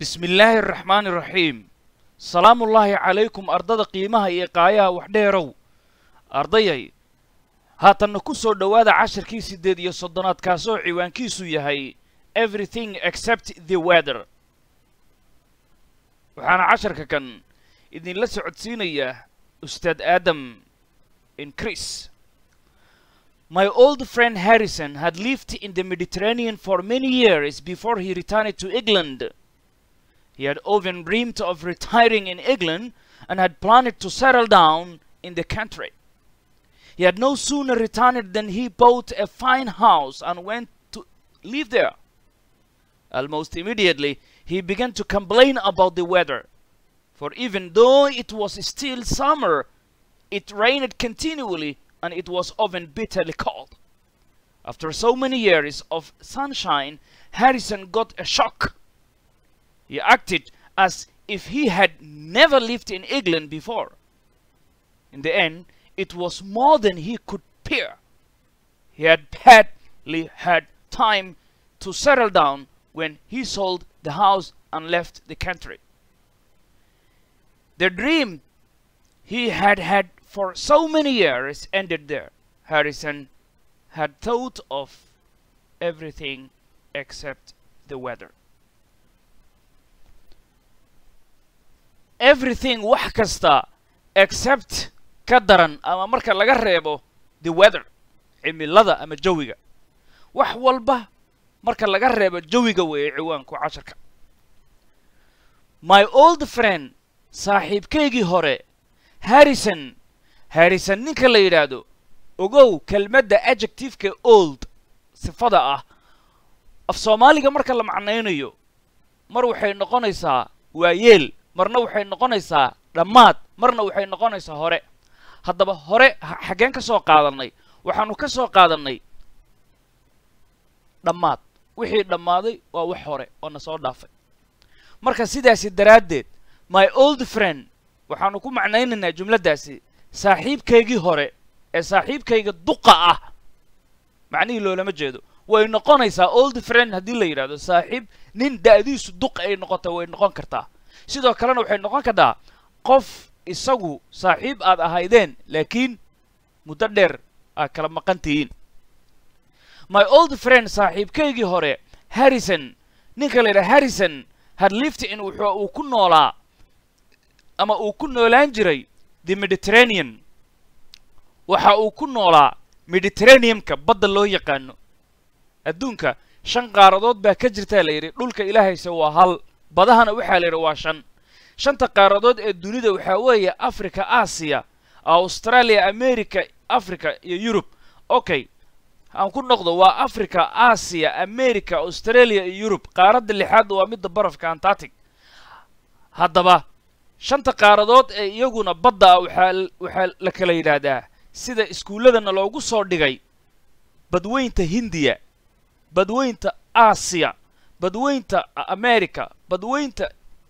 bismi illaahi araxmaani iraxiim salaamullaahi calaykum ardada qiimaha iyo qaayaha waxdheerow ardayay haatanna ku soo dhowaada cashirkii siddeed iyo soddonaad kaasoo ciwaankiisu yahay everything except the weather waxaana casharka kan idinla socodsiinaya ustaad aadam increase My old friend Harrison had lived in the Mediterranean for many years before he returned to England. He had often dreamed of retiring in England and had planned to settle down in the country. He had no sooner returned than he bought a fine house and went to live there. Almost immediately, he began to complain about the weather, for even though it was still summer, it rained continually and it was often bitterly cold. After so many years of sunshine, Harrison got a shock. He acted as if he had never lived in England before. In the end, it was more than he could bear. He had hardly had time to settle down when he sold the house and left the country. The dream he had had for so many years ended there. Harrison had thought of everything except the weather. Everything wax kasta except ka daran ama marka laga reebo the weather cimilada ama jawiga wax walba marka laga reebo jawiga weeye ciwaanku casharka my old friend saaxiibkaygii hore harrison harrison ninka la yidhaahdo ogow kelmadda adjectiveka old sifada ah af soomaaliga marka la macnaynayo mar waxay noqonaysaa waayeel marna waxay noqonaysaa dhammaad marna waxay noqonaysaa hore haddaba hore xaggeen ka soo qaadannay waxaanu ka soo qaadannay dhammaad wixii dhammaaday waa wax hore oo na soo dhaafay marka sidaasi daraaddeed my old friend waxaanu ku macnaynaynaa jumladdaasi saaxiibkaygii hore ee saaxiibkayga duqa ah macnihii loolama jeedo way noqonaysaa old friend haddii la yidhahdo saaxiib nin da'diisu duq ay noqota way noqon kartaa sidoo kalena waxay noqon kartaa qof isagu saaxiib aad ahaydeen laakiin muddo dheer aad kala maqan tihiin my old friend saaxiibkaygii hore harrison ninka la yidhaha harrison had lived in wuxuu uu ku noolaa ama uu ku noolaan jiray the mediterranean waxa uu ku noolaa mediterraneumka badda loo yaqaano adduunka shan qaaradood baa ka jirtaa la yidhi dhulka ilaahayse waa hal badahana waxaa la yidhi waa shan shanta qaaradood ee dunida waxaa weeye africa aasiya australia america africa iyo yurub okay aan ku noqdo waa africa aasiya america australia iyo yurub qaaradda lixaadda waa midda barafka antartic haddaba shanta qaaradood ee iyaguna badda ah waxaa waxaa la kala yidhaahdaa sida iskuulladana loogu soo dhigay badweynta hindiya badweynta aasiya badweynta america badweynta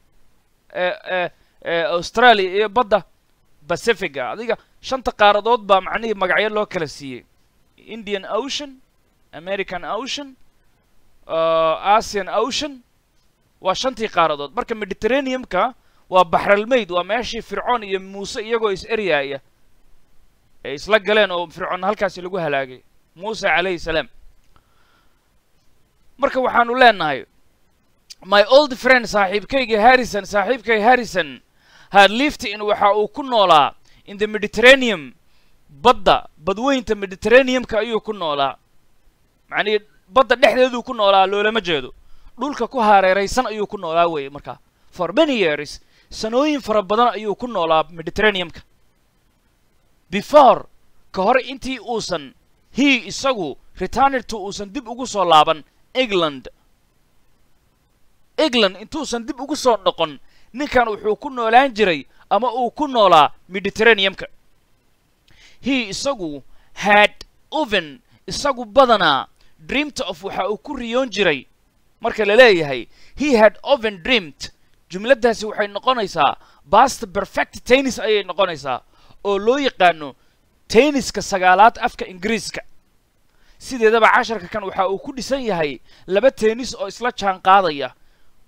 australia iyo badda pacifica adiga shanta qaaradood baa macnihii magacyo loo kala siiyey indian ocean american ocean asian ocean waa shantii qaaradood marka mediterraneumka waa baxralmayd waa meeshii fircoon iyo muuse iyagoo is eryaaya ay isla galeen oo fircoon halkaasi lagu halaagay muuse calayhi salaam marka waxaanu leenahay my old friend saaxiibkayga harrison saaxiibkay harrison had lived in waxa uu ku noolaa in the mediterraneum badda badweynta mediterraneumka ayuu ku noolaa macnihii badda dhexdeeduu ku noolaa loolama jeedo dhulka ku hareeraysan ayuu ku noolaa weeye markaa for many years sanooyin fara badan ayuu ku noolaa mediterraneumka before ka hor intii uusan he isagu returnedto uusan dib ugu soo laaban england england intuusan dib ugu soo noqon ninkan wuxuu ku noolaan jiray ama uu ku noolaa mediterraneumka he isagu had oven isagu badanaa dreamt of waxa uu ku riyoon jiray marka la leeyahay he had oven dreamt jumladdaasi waxay noqonaysaa bast perfect tennis ayay noqonaysaa oo loo yaqaano tenniska sagaalaad afka ingiriiska sideedaba casharka kan waxa uu ku dhisan yahay laba tennis oo isla jaan qaadaya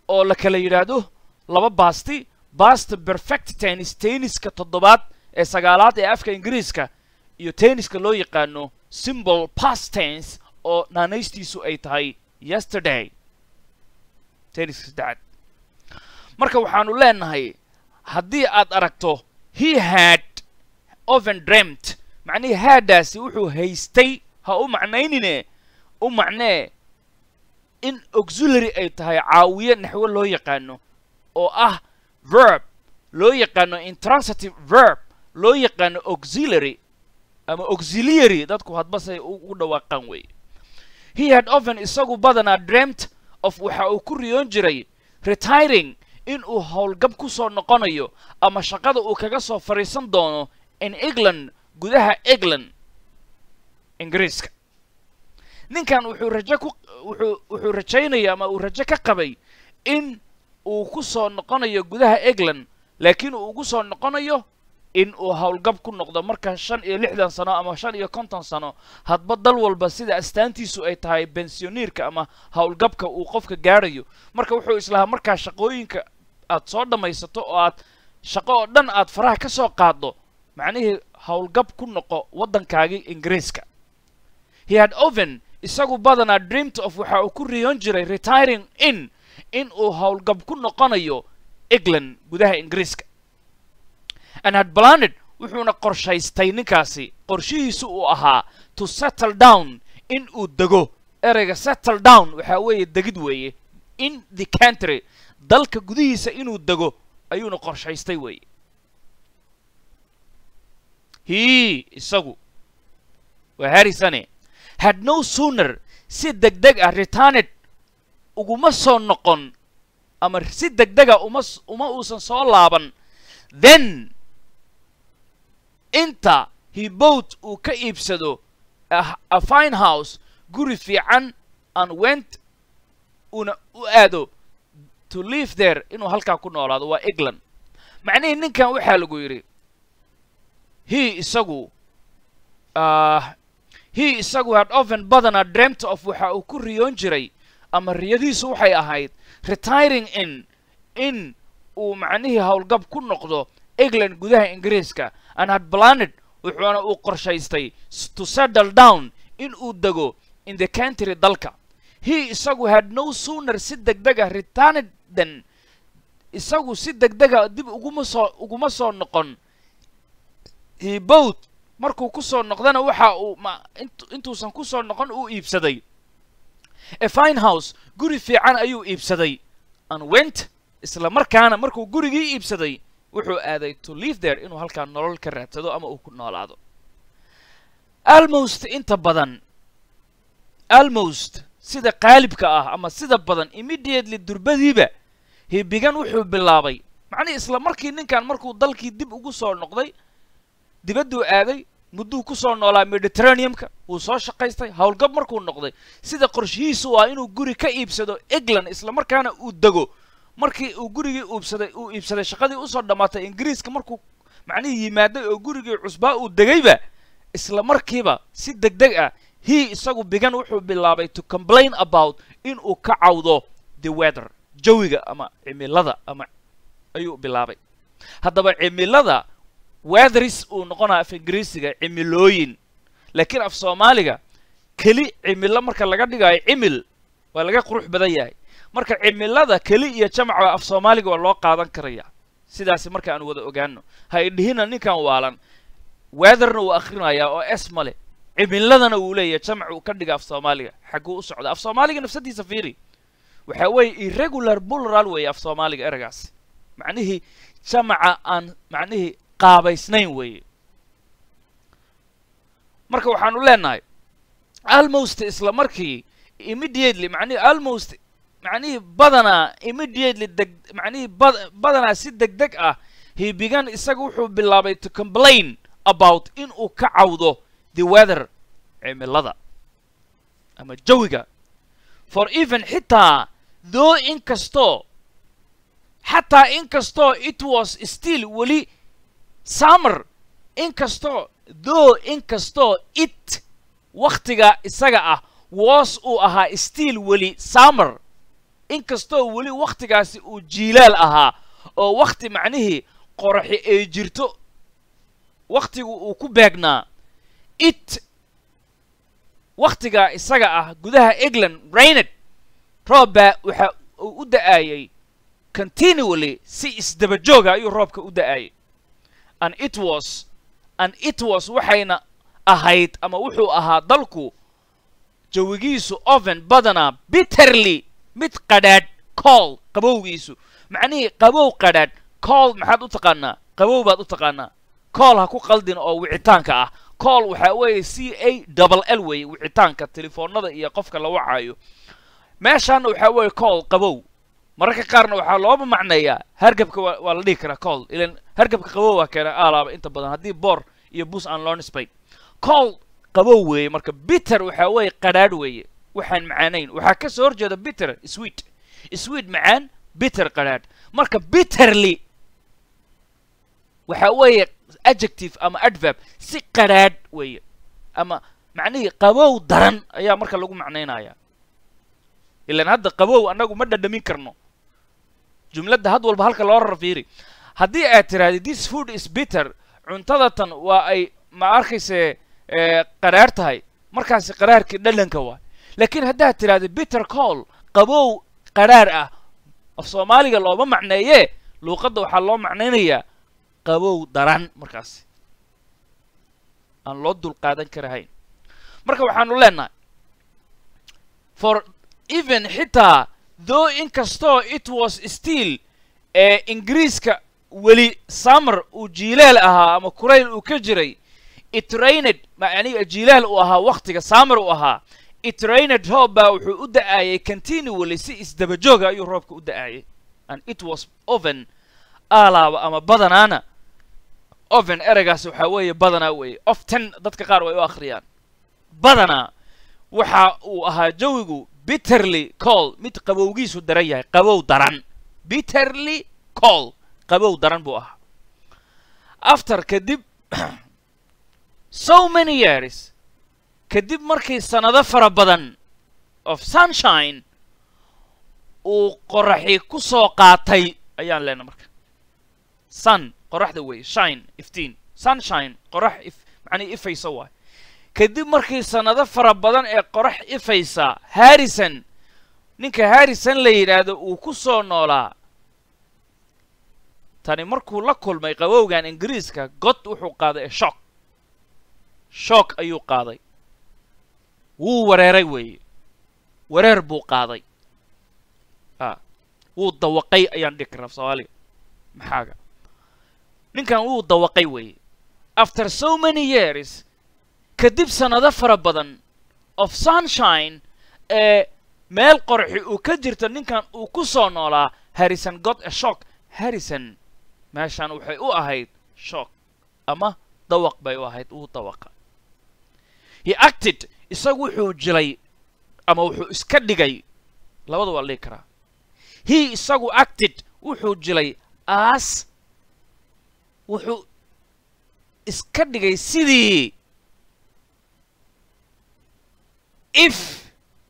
oo la kala yidhaahdo laba baasti bast perfect tennis tenniska toddobaad ee sagaalaad ee afka ingiriiska iyo tenniska loo yaqaano symbol past tense oo naanaystiisu ay tahay yesterday tenniska saddexaad marka waxaanu leenahay haddii aad aragto he had oven dreamt macnihii haadaasi wuxuu haystay ha u macnaynine u macnee in auxiliary ay tahay caawiye naxwo loo yaqaano oo ah verb loo yaqaano intransitive verb loo yaqaano auxiliary ama auxiliary dadku hadbasay ugu dhawaaqaan weeye he had oven isagu badanaa dreamt of waxa uu ku riyoon jiray retiring in uu howlgab ku soo noqonayo ama shaqada uu kaga soo fadhiisan doono in england gudaha england ingiriiska ninkan wuxuu rajo ku wuxuu wuxuu rajaynaya ama uu rajo ka qabay in uu ku soo noqonayo gudaha england laakiin uu ugu soo noqonayo in uu howlgab ku noqdo marka shan iyo lixdan sano ama shan iyo konton sano hadba dal walba sida astaantiisu ay tahay bensiyoniirka ama howlgabka uu qofka gaadhayo marka wuxuu islahaa markaa shaqooyinka aad soo dhammaysato oo aad shaqo oo dhan aad faraha ka soo qaaddo macnihii howlgab ku noqo waddankaagii ingiriiska he had oven isagu badanaa dreamt of waxa uu ku riyoon jiray retiring in in uu howlgab ku noqonayo england gudaha ingiriiska and had planed wuxuuna qorshaystay ninkaasi qorshihiisu uu ahaa to settle down in uu dego ereyga settle down waxaa weeye degid weeye in the country dalka gudihiisa inuu dego ayuuna qorshaystay weeye he isagu waa harrisone had no sooner si degdeg ah returned uguma soo noqon ama si degdega uma uma uusan soo laaban then inta he boat uu ka iibsado a fine house guri fiican and went una u aado to live there inuu halkaa ku noolaado waa england macnihii ninkan waxaa lagu yidhi he isagu he isagu had oven badanaa dreamt of waxa uu ku riyoon jiray ama riyadiisu waxay ahayd retiring in in uu macnihii howlgab ku noqdo england gudaha ingiriiska and had planed wuxuuna uu qorshaystay to settle down in uu dego in the country dalka he isagu had no sooner si degdega returned than isagu si degdega dib uguma soo uguma soo noqon he boat markuu ku soo noqdana waxa uu ma intuusan ku soo noqon uu iibsaday a fine house guri fiican ayuu iibsaday and went isla markaana markuu gurigii iibsaday wuxuu aaday to live there inuu halkaa nolol ka raadsado ama uu ku noolaado almost inta badan almost sida qaalibka ah ama sida badan immediately durbadiiba hibigan wuxuu bilaabay macnihii isla markii ninkan markuu dalkii dib ugu soo noqday dibadduu aaday mudduu ku soo noolaa mediterraneumka wuu soo shaqaystay howlgab markuu noqday sida qorshihiisu ah inuu guri ka iibsado england isla markaana uu dego markii uu gurigii uubsaday uu iibsaday shaqadii usoo dhammaatay ingiriiska markuu macnihii yimaaday oo gurigii cusbaa uu degayba isla markiiba si degdeg ah he isagu bigan wuxuu bilaabay to complain about in uu ka cawdo the weather jawiga ama cimilada ama ayuu bilaabay haddaba cimilada weatheris uu noqonaya af ingiriisiga cimilooyin laakiin af soomaaliga keli cimilo marka laga dhigayo cimil waa laga qurux badan yahay marka cimilada keli iyo jamacba af soomaaliga waa loo qaadan karaya sidaasi marka aan wada ogaano ha idhihina ninkan waalan weatherna wuu akrinayaa oo s male cimiladana wuu leeyahay jamac uu ka dhiga af soomaaliga xagguu u socda af soomaaliga nafsadiisa fiiri waxa weeye irregular plural weeye af soomaaliga eragaasi macnihii jamaca aan macnihii qaabaysnayn weeye marka waxaanu leenahay almost isla markii immediately macnihii almost macnihii badanaa immediately deg macnihii bad badanaa si deg deg ah he began isaga wuxuu bilaabay to complain about in uu ka cawdo the weather cimilada ama jawiga for even xitaa though inkastoo xataa inkastoo it was still weli summer inkastoo though inkastoo it wakhtiga isaga ah was uu ahaa still weli summer inkastoo weli wakhtigaasi uu jiilaal ahaa oo wakhti macnihii qoraxi ay jirto wakhtigu uu ku beegnaa it wakhtigaa isaga ah gudaha england rained roob baa waxa uu u da'aayay continually si isdaba jooga ayuu roobka u da'aayay and it was and it was waxayna ahayd ama wuxuu ahaa dalku jawigiisu oven badanaa bitterly mid qadhaadh cool qabowgiisu macnihii qabow qadhaadh cool maxaad u taqaanaa qabow baad u taqaanaa cool ha ku qaldin oo wicitaanka ah cool waxaa weeye c a double l weeye wicitaanka telefoonada iyo qofka la wacayo meeshaana waxaa weeye cool qabow mararka qaarna waxaa looba macneeyaa hargabka waa waa la dhihi karaa cool ilan hargabka qabow waa keena aalaaba inta badan haddii boor iyo bus aan loo nisbayn cool qabow weeye marka bitter waxaa weeye qadhaadh weeye waxaan macaanayn waxaa ka soo horjeeda bitter sweet sweet macaan bitter qadhaadh marka bitterly waxaa weeye adjective ama adverb si qadhaadh weeye ama macnihii qabow daran ayaa marka lagu macnaynaya ilan hadda qabow annagu ma dhadhamin karno jumladda had walba halka loo rarfiiri haddii aad tirahdid this food is bitter cuntadatan waa ay ma arkayse qaraar tahay markaasi qaraarkii dhadhanka waay laakiin haddaad tirahdid bitter cool qabow qaraar ah af soomaaliga looma macneeyee luuqadda waxaa loo macnaynayaa qabow daran markaasi aan loo dulqaadan karahayn marka waxaanu leenahay for even xitaa though inkastoo it was still ee ingiriiska weli summer uu jiilaal ahaa ama kurayl uu ka jiray it rained macniga jiilaal uu ahaa wakhtiga summer uu ahaa it rained roob baa wuxuu u da'aayay continually si isdaba jooga ayuu roobka u da'aayay and it was oven aalaaba ama badanaana oven ereygaas waxaa weeye badanaa weeye often dadka qaar way u akhriyaan badanaa waxa uu ahaa jawigu bitterly cool mid qabowgiisu daran yahay qabow daran bitterly cool qabow daran buu ahaa after kadib so many years kadib markii sannado fara badan of sunshine uu qoraxi ku soo qaatay ayaan leenahay marka sun qoraxda weeye shine iftiin sunshine qorax if macnii ifaysa waay kadib markii sannado fara badan ee qorax ifaysa harrison ninka harrison la yidhaahdo uu ku soo noolaa tani markuu la kulmay qabowgan ingiriiska god wuxuu qaaday shock shock ayuu qaaday wuu wareeray weeye wareer buu qaaday a wuu dawaqay ayaan dhihi karnaa soomaaliga maxaaga ninkan wuu dawaqay weeye after so many years kadib sannado fara badan of sunshine ee meel qorxi uu ka jirto ninkan uu ku soo noolaa harrison god a shock harrison meeshan waxay u ahayd shock ama dawaq bay u ahayd uu dawaqa he acted isagu wuxuu jilay ama wuxuu iska dhigay labada waa la dhihi karaa he isagu acted wuxuu jilay as wuxuu iska dhigay sidii if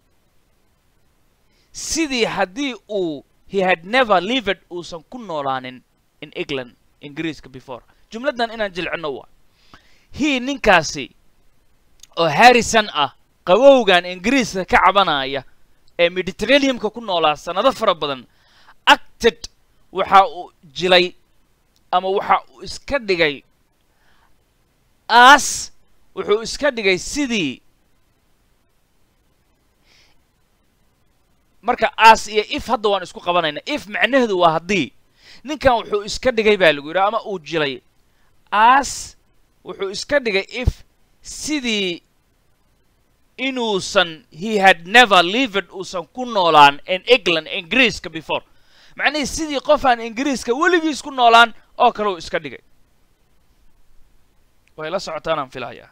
sidii haddii uu he had never lived uusan ku noolaanin in england ingiriiska before jumladdan inaan jilcino waa he ninkaasi oo harrison ah qabowgan ingiriiska ka cabanaya ee mediterraneumka ku noolaa sannado fara badan acted waxa uu jilay ama waxa uu iska dhigay as wuxuu iska dhigay sidii marka as iyo if hadda waan isku qabanayna if macnaheedu waa haddii ninkan wuxuu iska dhigay baa lagu yidhi ama uu jilay as wuxuu iska dhigay if sidii inuusan he had never lived uusan ku noolaan in england ingiriiska before macnihii sidii qof aan ingiriiska weligiis ku noolaan oo kale uu iska dhigay way la socotaanaan filahayaa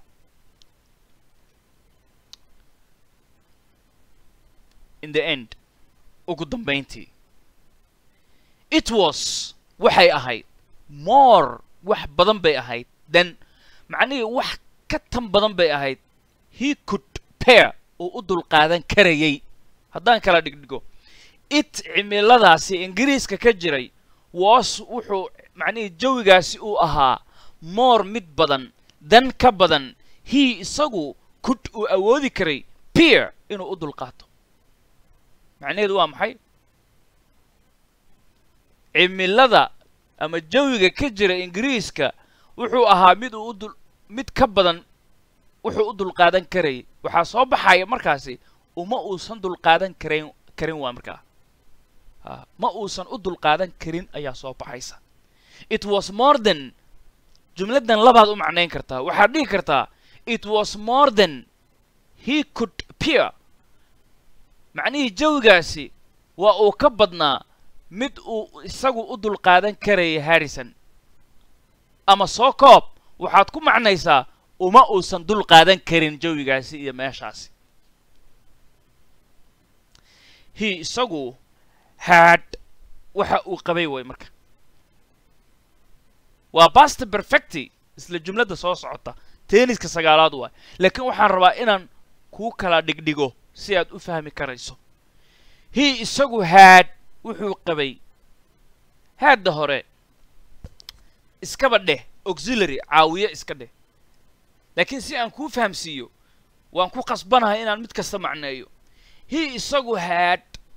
in the end ugu dambayntii it was waxay ahayd more wax badan bay ahayd then macnihii wax ka tan badan bay ahayd he could pair uu u dulqaadan karayay haddaan kala dhigdhigo it cimiladaasi ingiriiska ka jiray was wuxuu macnihii jawigaasi uu ahaa moor mid badan dan ka badan hii isagu kud uu awoodi karay pier inuu u dulqaato macnaheedu waa maxay cimilada ama jawiga ka jira ingiriiska wuxuu ahaa mid uu udul mid ka badan wuxuu u dulqaadan karayay waxaa soo baxaya markaasi uma uusan dulqaadan karayn karin waa markaa a ma uusan u dulqaadan karin ayaa soo baxaysa it was more than jumladdan labaad u macnayn kartaa waxaad dhihi kartaa it was more than he could peer macnihii jawigaasi waa uu ka badnaa mid uu isagu u dulqaadan karaya harrison ama soo koob waxaad ku macnaysaa uma uusan dul qaadan karin jawigaasi iyo meeshaasi hi isagu had waxa uu qabay way marka waa bast perfecti isla jumladda soo socota teeniska sagaalaad waay laakiin waxaan rabaa inaan kuu kala dhigdhigo si aad u fahmi karayso hi isagu had wuxuu qabay haadda hore iskaba dheh auxiliary caawiye iska dheh laakiin si aan kuu fahamsiiyo waan ku qasbanahay inaan mid kasta macneeyo hi isagu had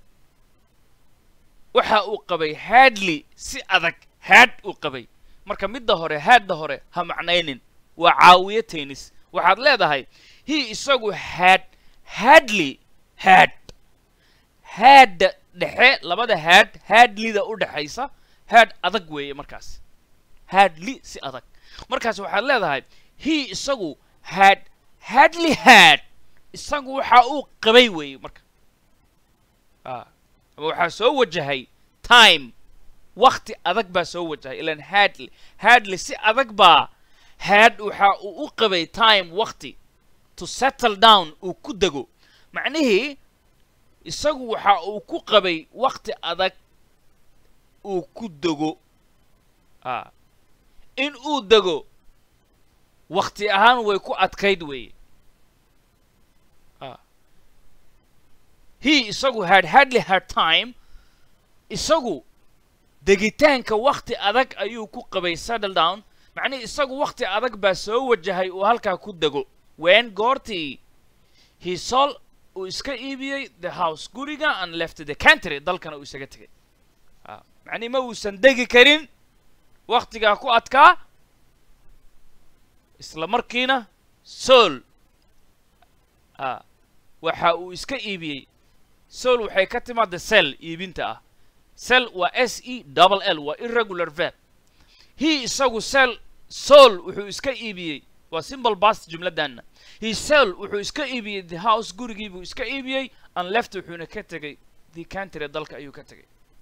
waxa uu qabay hadley si adag had uu qabay marka midda hore haadda hore ha macnaynin waa caawiye tennis waxaad leedahay hi isagu had hadley had haadda dhexe labada haad hadlida u dhexaysa haad adag weeye markaas hadli si adag markaas waxaad leedahay hi isagu had hadley had isagu waxa uu qabay weeye marka a ama waxaa soo wajahay time wakti adag baa soo wajahay ilan hadley hadley si adag baa had waxa uu u qabay time wakti to settle down uu ku dego macnihii isagu waxa uu ku qabay wakti adag uu ku dego a in uu dego wakti ahaan way ku adkayd weeye a he isagu had hadley had time isagu degitaanka wakti adag ayuu ku qabay settle down macnihi isagu wakti adag baa soo wajahay uu halkaa ku dego wen goortii he sol uu iska iibiyey the house guriga and left the country dalkana uu isaga tegay a macnihi ma uusan degi karin waktigaa ku adkaa isla markiina sool a waxa uu iska iibiyey sool waxay ka timaada sel iibinta ah sel waa s e double l waa irregular verb he isagu sel sool wuxuu iska iibiyey waa simple bast jumladdanna he sel wuxuu iska iibiyey the house gurigii buu iska iibiyey and left wuxuuna ka tegay the country dalka ayuu ka tegay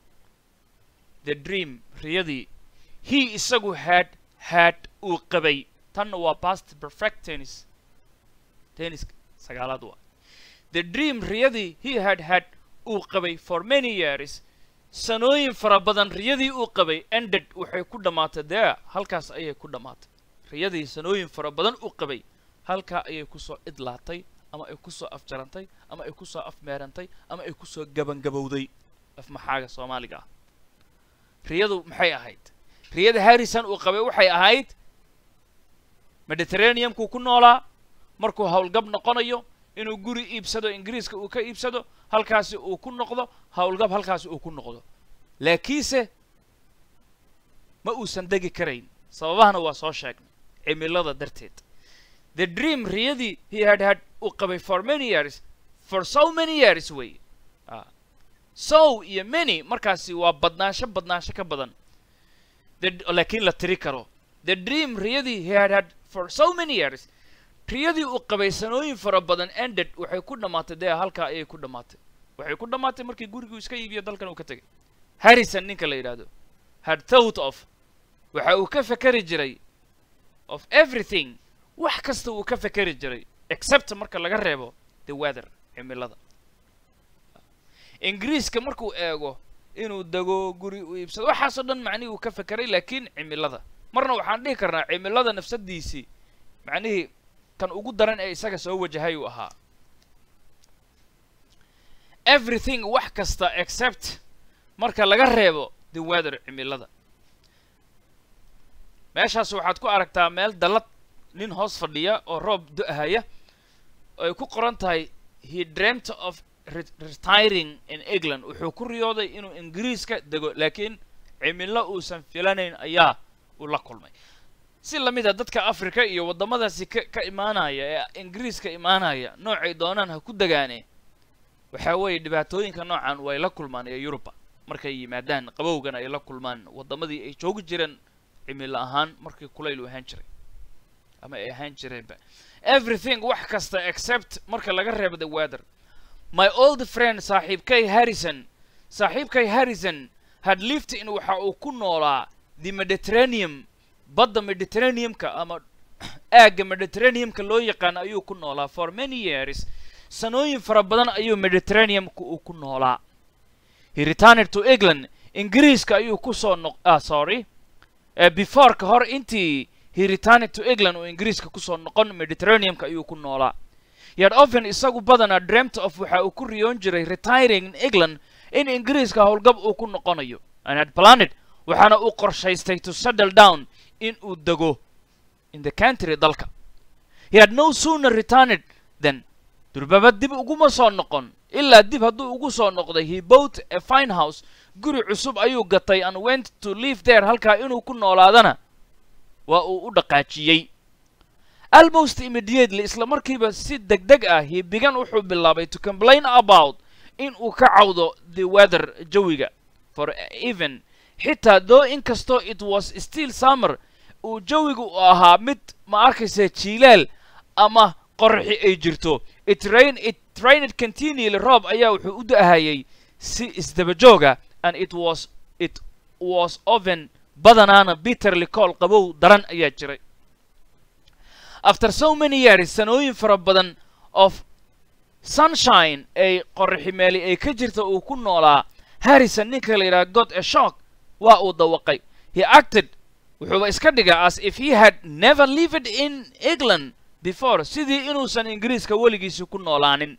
the dream riyadii he isagu had had uu qabay tanna waa past perfect tennis tennis sagaalaad waa the dream riyadii he had had uu qabay for many years sanooyin fara badan riyadii uu qabay ended waxay ku dhammaatay there halkaas ayay ku dhammaatay riyadii sanooyin fara badan uu qabay halkaa ayay kusoo idlaatay ama ay kusoo afjarantay ama ay kusoo afmeerantay ama ay kusoo gabangabowday afmaxaaga soomaaliga ah riyadu maxay ahayd riyada harrison uu qabay waxay ahayd mediterraneumkuu ku noolaa markuu howlgab noqonayo inuu guri iibsado ingiriiska uu ka iibsado halkaasi uu ku noqdo howlgab halkaasi uu ku noqdo laakiinse ma uusan degi karayn sababahana waa soo sheegnay cimilada darteed the dream riyadii he had had uu qabay for many years for so many years way a sow iyo many markaasi waa badnaansho badnaansho ka badan laakiin la tiri karo the dream riyadii he had had for so many years riyadii uu qabay sanooyin fara badan ended waxay ku dhammaatay dee halkaa ayay ku dhammaatay waxay ku dhammaatay markii guriguu iska iibiyo dalkan uu ka tegay harrison ninka la yidhaahdo had thought of waxa uu ka fekeri jiray of everything wax kasta uu ka fekeri jiray except marka laga reebo the weather cimilada ingiriiska markuu eego inuu dego guri u iibsado waxaasoo dhan macnihii uu ka fekeray laakiin cimilada marna waxaan dhihi karnaa cimilada nafsadiisii macnihii kan ugu daran ee isaga soo wajahay uu ahaa everything wax kasta except marka laga reebo the weather cimilada meeshaas waxaad ku aragtaa meel dallad nin hoos fadhiya oo roob do-haya oo ay ku qoran tahay he dreamt of retiring in england wuxuu ku riyooday inuu ingiriiska dego laakiin cimilo uusan filanayn ayaa uu la kulmay si lamid a dadka africa iyo waddamadaasi ka ka imaanaya ee ingiriiska imaanaya noocay doonaan ha ku degaane waxaa weeye dhibaatooyinka noocan way la kulmaan ee yuruba markay yimaadaan qabowgan ay la kulmaan waddamadii ay joogi jireen cimilo ahaan markii kulaylu ahaan jiray ama ay ahaan jireenba everything wax kasta except marka laga reebo the weather my old friend saaxiibkay harrison saaxiibkay harrison had lived in waxa uu ku noolaa the mediterraneum badda mediterraneumka ama aagga mediterraneumka loo yaqaan ayuu ku noolaa for many years sanooyin fara badan ayuu mediterraneumka uu ku noolaa he returned to england ingiriiska ayuu kusoo noq ah sorry uh, before ka hor intii he returned to england oo ingiriiska kusoo noqon mediterraneumka ayuu ku noolaa yet often isagu badanaa dreamt of waxa uu ku riyoon jiray retiring in england in ingiriiska howlgab uu ku noqonayo and had planned waxaana uu qorshaystay to settle down in uu dego in the country dalka he had no sooner returned than durbaba dib uguma soo noqon ilaa dib hadduu ugu soo noqday he bought a fine house guri cusub ayuu gatay and went to live there halkaa inuu ku noolaadana waa uu u dhaqaajiyey almost immediately isla markiiba si deg deg ah he began wuxuu bilaabay to complain about in uu ka cawdo the weather jawiga for even xitaa though inkastoo it was still summer uu jawigu u ahaa mid ma arkaysa jiilaal ama qorxi ay jirto it rain it rained continually roob ayaa wuxuu u da-hayay si isdaba jooga and it was it was oven badanaana bitterly cool qabow daran ayaa jiray after so many years sanooyin fara badan of sunshine ay qorxi meeli ay ka jirta uu ku noolaa harrison ninka la yidhaha god a shock waa uu dawaqay he acted wuxuuba iska dhiga as if he had never lived in england before sidii inuusan ingiriiska weligiisi ku noolaanin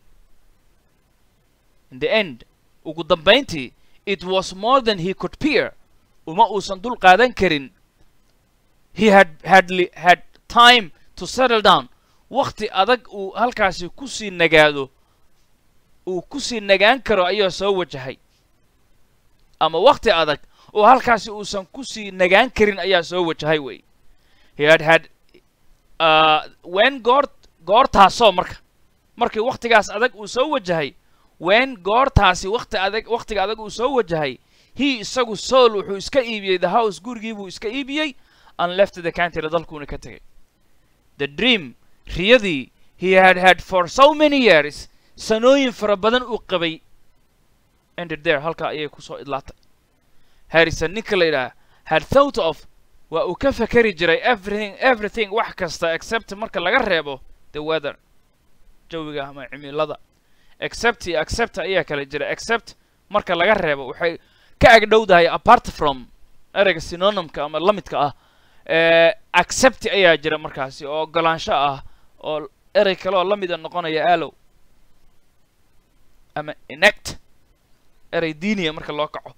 in the end ugu dambayntii it was more than he could peer uma uusan dul qaadan karin he had hadly had time to settle down wakhti adag uu halkaasi kusii nagaado uu kusii nagaan karo ayaa soo wajahay ama wakhti adag oo halkaasi uusan kusii nagaan karin ayaa soo wajahay wey he had had uh, wen goor goortaasoo marka markii wakhtigaas adag uu soo wajahay wen goortaasi wakhti adag wakhtiga adag uu soo wajahay he isagu soul wuxuu iska iibiyey the house gurigii buu iska iibiyey and left the country dalkuuna ka tegay the dream riyadii he had had for so many years sanooyin fara badan uu qabay ended there halkaa ayay kusoo idlaatay harrison ninka la yidhaha had thought of waa uu ka fakeri jiray everything everything wax kasta except marka laga reebo the weather jawiga ama cimilada except iyo accept ayaa kala jira except marka laga reebo waxay ka agdhowdahay apart from ereyga synonymka ama lamidka ah accept ayaa jira markaasi oo ogolaansho ah oo erey kale oo la mida noqonaya allow ama inect erey diiniya marka loo kaco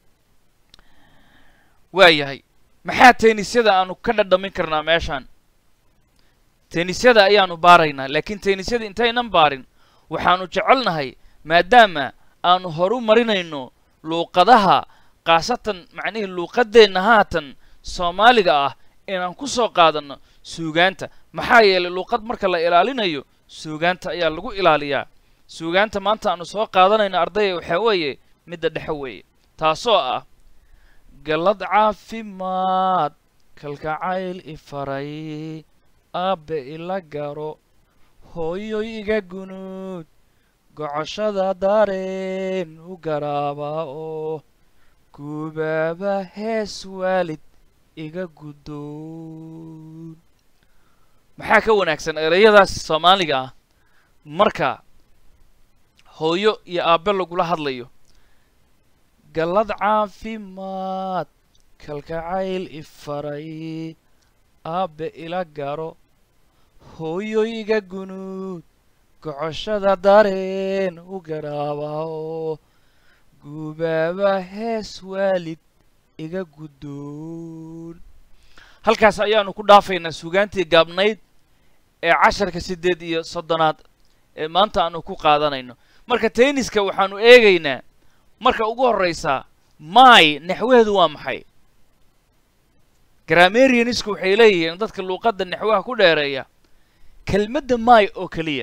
waayahay maxaa teenisyada aanu ka dhadhamin karnaa meeshaan teenisyada ayaanu baaraynaa laakiin teenisyada intaynan baarin waxaanu jecelnahay maadaama aanu horu marinayno luuqadaha khaasatan macnihii luuqadeenna haatan soomaaliga ah inaan ku soo qaadanno suugaanta maxaa yeelay luuqad marka la ilaalinayo suugaanta ayaa lagu ilaaliyaa suugaanta maanta aanu soo qaadanayno ardaya waxaa weeye midda dhexe weeye taasoo ah gallad caafimaad kalgacayl ifaray aabbe ila garo hooyoy iga gunuud gocoshada dareen u garaabaa oo gubaaba hees waalid iga guddoon maxaa ka wanaagsan ereyadaas soomaaliga ah marka hooyo iyo aabbe lagula hadlayo gallad caafimaad kalgacayl ifaray aabbe ila garo hooyoy iga gunuud gocoshada dareen u garaabao gubaaba hees waalid iga guddoon halkaas ayaanu ku dhaafaynaa sugaantii gaabnayd ee casharka siddeed iyo soddonaad ee maanta aanu ku qaadanayno marka tenniska waxaanu eegaynaa marka ugu horraysaa may naxwaheedu waa maxay grammarianisku waxay leeyihiin dadka luuqadda naxwaha ku dheereeya kelmadda may oo keliya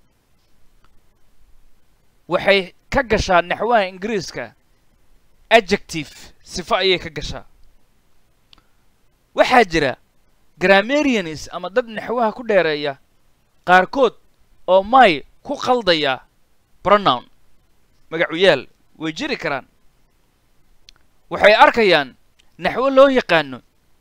waxay ka gashaa naxwaha ingiriiska adjective sifo ayay ka gashaa waxaa jira grammarianis ama dad naxwaha ku dheereeya qaarkood oo may ku qaldaya pronoun magacuyaal way jiri karaan waxay arkayaan naxwo loo yaqaano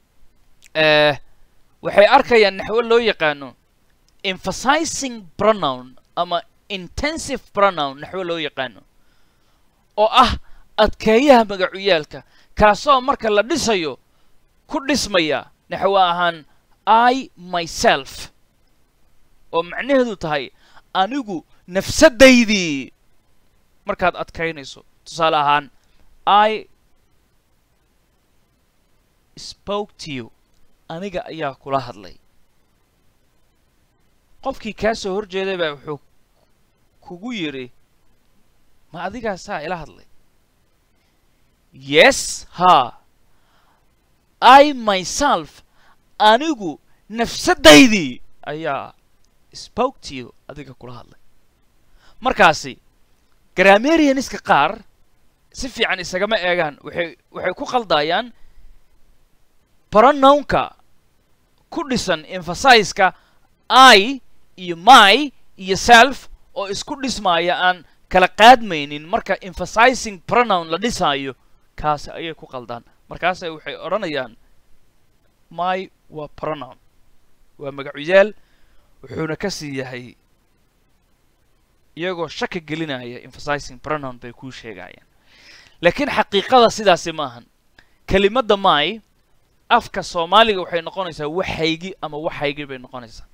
waxay arkayaan naxwo loo yaqaano emphasizing pronoun ama intensive pronoun naxwo loo yaqaano oo ah adkeeyaha magacuyaalka kaasoo marka la dhisayo ku dhismaya naxwo ahaan i myself oo macnaheedu tahay anigu nafsaddaydii markaad adkaynayso tusaale ahaan i spoke to you aniga ayaa kula hadlay qofkii kaa soo hor jeeday baa wuxuu kugu yidhi ma adigaasaa ila hadlay yes ha i myself anigu nafsaddaydii ayaa spoke to you adiga kula hadlay markaasi grammarianiska qaar si fiican isagama eegaan waxay waxay ku qaldaayaan pronounka ku dhisan emphasizeka i iyo my iyo self oo isku dhismaaya aan kala qaadmaynin marka emphasizing pronoun la dhisaayo kaasi ayay ku qaldaan markaase waxay odhanayaan my waa pronoun waa magacuyaal wuxuuna ka sii yahay iyagoo shaki gelinaya emphasizing pronoun bay kuu sheegayaan laakiin xaqiiqada sidaasi maahan kelimadda my afka soomaaliga waxay noqonaysaa waxaygi ama waxaygi bay noqonaysaa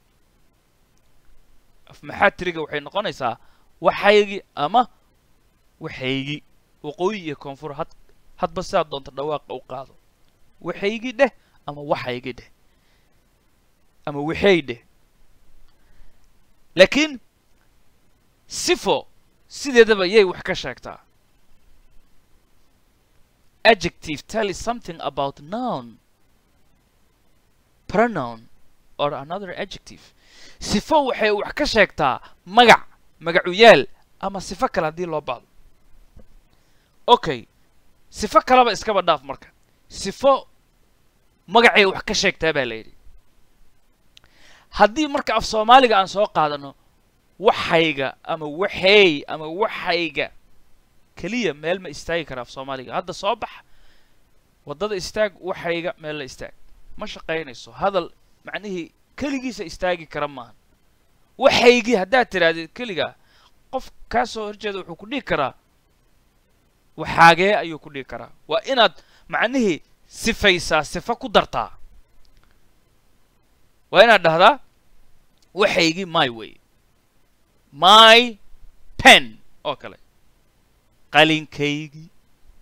af maxaatiriga waxay noqonaysaa waxaygi ama waxaygi waqooyi iyo koonfur had hadba sidaad doonta dhawaaqa u qaado waxaygi dheh ama waxaygi dheh ama waxay dheh laakiin sifo sideedaba yay wax ka sheegtaa adjective tell is something about noun pronoun or another adjective sifo waxay wax ka sheegtaa magac magacuyaal ama sifo kale haddii loo baado okay sifo kaleba iskaba dhaaf marka sifo magacay wax ka sheegtaa baa la yidhi haddii marka af soomaaliga aan soo qaadano waxayga ama waxeey ama waxayga keliya meel ma istaagi kara af soomaaliga hadda soo bax waddada istaag waxayga meel la istaag ma shaqaynayso hadal macnihii keligiisa istaagi kara maaha waxaygii haddaad tidhaahdid keligaa qof kaa soo horjeeda wuxuu ku dhihi karaa waxaagee ayuu ku dhihi karaa waa inaad macnihii sifaysaa sifo ku dartaa waa inaad dhahdaa waxaygii my way my pen oo kale qalinkaygii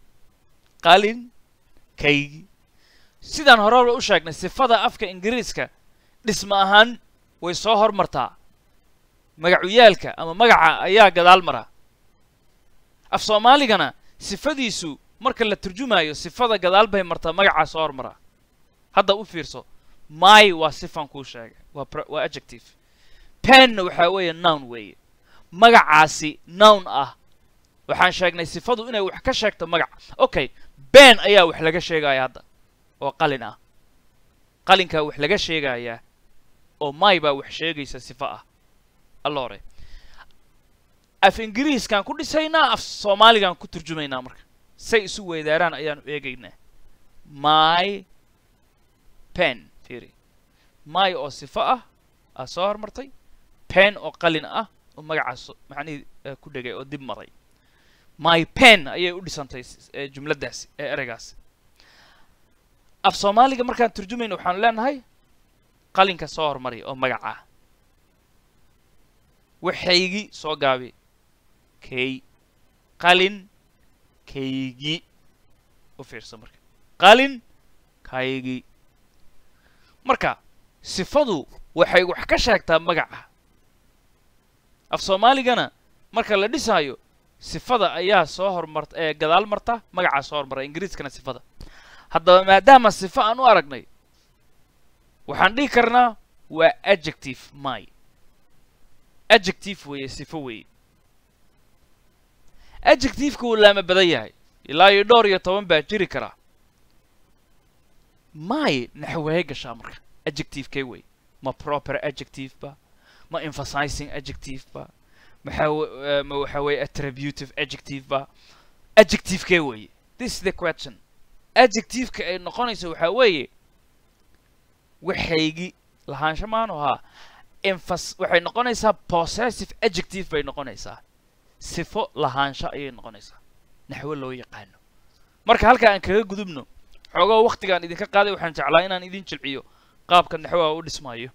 qalinkaygii sidaan horeba u sheegnay sifada afka ingiriiska dhisma ahaan way soo hormartaa magacuyaalka ama magaca ayaa gadaal mara af soomaaligana sifadiisu marka la turjumaayo sifada gadaal bay martaa magacaa soo hormaraa hadda u fiirso my waa sifan kuu sheegay waa waa adjective penna waxaa weeye noun weeye magacaasi noun ah waxaan sheegnay sifadu inay wax ka sheegto magac okay ben ayaa wax laga sheegaya hadda oo qalin ah qalinkaa wax laga sheegayaa oo my baa wax sheegaysa sifo ah allore af ingiriiskaan ku dhisaynaa af soomaaligaan ku turjumaynaa marka say isu weydaaraan ayaanu eegaynaa my pen fiiri my oo sifo ah aa soo hormartay pen oo qalin ah oo magacaas macnihii ku dhegay oo dib maray my pen ayay u dhisantay jumladdaasi ee ereygaasi af soomaaliga markaan turjumayna waxaanu leenahay qalinka soo hormari oo magaca waxaygii soo gaabi kay qalin kaygii u fiirsa marka qalin kaygii marka sifadu waxay wax ka sheegtaa magaca af soomaaligana marka la dhisaayo sifada ayaa soo hormarta ee gadaal marta magacaa soo hormara ingiriiskana sifada haddaba maadaama sifo aan u aragnay waxaan dhihi karnaa waa adjective my adjective weeye sifo weeye adjectiveka wuu laama badan yahay ilaa iyo dhowr iyo toban baa jiri karaa my naxwahey gashaa marka adjectivekay wey ma proper adjective ba ma emphasizing adjective ba maxaa w- ma waxa weeye attributive adjective ba adjectivekee weeye this is the question adjectiveka ay noqonayso waxaa weeye waxaygi lahaansho maanu ahaa emphas waxay noqonaysaa possessive adjective bay noqonaysaa sifo lahaansho ayay noqonaysaa naxwo loo yaqaano marka halkaa aan kaga gudubno xoogoo waktigaan idinka qaaday waxaan jeclaa inaan idin jilciyo qaabka naxwaha u dhismaayo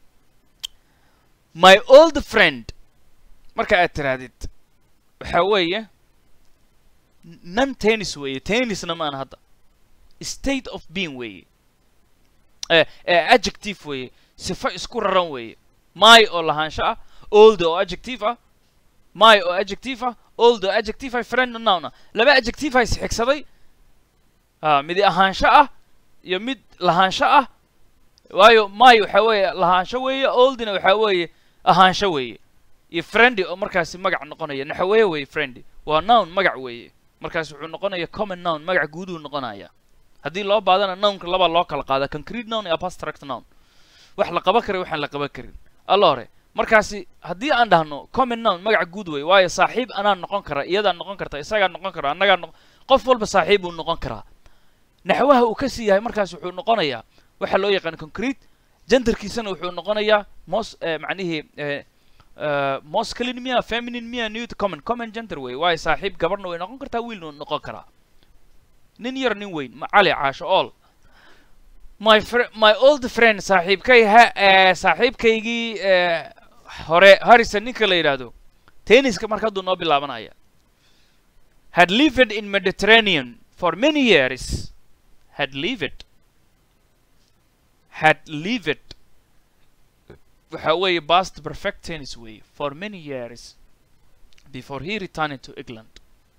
my old friend marka aad tirahdid waxaa weeye non tennis weeye tennisna maan hadda state of being weeye eh, eh, adjective weeye sifo isku raran weeye my oo lahaansho ah old oo adjective ah my oo adjective ah old oo adjective ah friend noun ah laba adjective ah isxigsaday ah mid ahaansho ah iyo mid lahaansho ah waayo my waxaa weeye lahaansho weeye oldna waxaa weeye ahaansho weeye iyo friendy oo markaasi magac noqonaya naxaweye weeye friendy waa noun magac weeye markaas wuxuu noqonaya common noun magac guuduu noqonaya haddii loo baadana nounka labaa loo kala qaada concrete noun iyo abstract noun wax la qaban kara waxaan la qaban karin alla hore markaasi haddii aan dhahno common noun magac guud wey waayo saaxiib anaa noqon kara iyadaa noqon karta isagaa noqon kara annagaa noqon qof walba saaxiib buu noqon karaa naxwaha uu ka sii yahay markaas wuxuu noqonayaa waxaa loo yaqaan concrete genderkiisana wuxuu noqonayaa mos eh, macnihii eh, eh, masculine miya feminine miya newt common common gender wey waayo saaxiib gabarna way noqon kartaa wiilna way noqon karaa nin yar nin weyn ma cali caasho ool my fr my old friend saaxiibkay ha eh, saaxiibkaygii eh, hore harrison ninka la yidhaahdo tenniska marka hadduu noo bilaabanaya had lived in mediterranean for many years had lived had lived waxa weeye past perfect tennis weeye for many years before he returned to england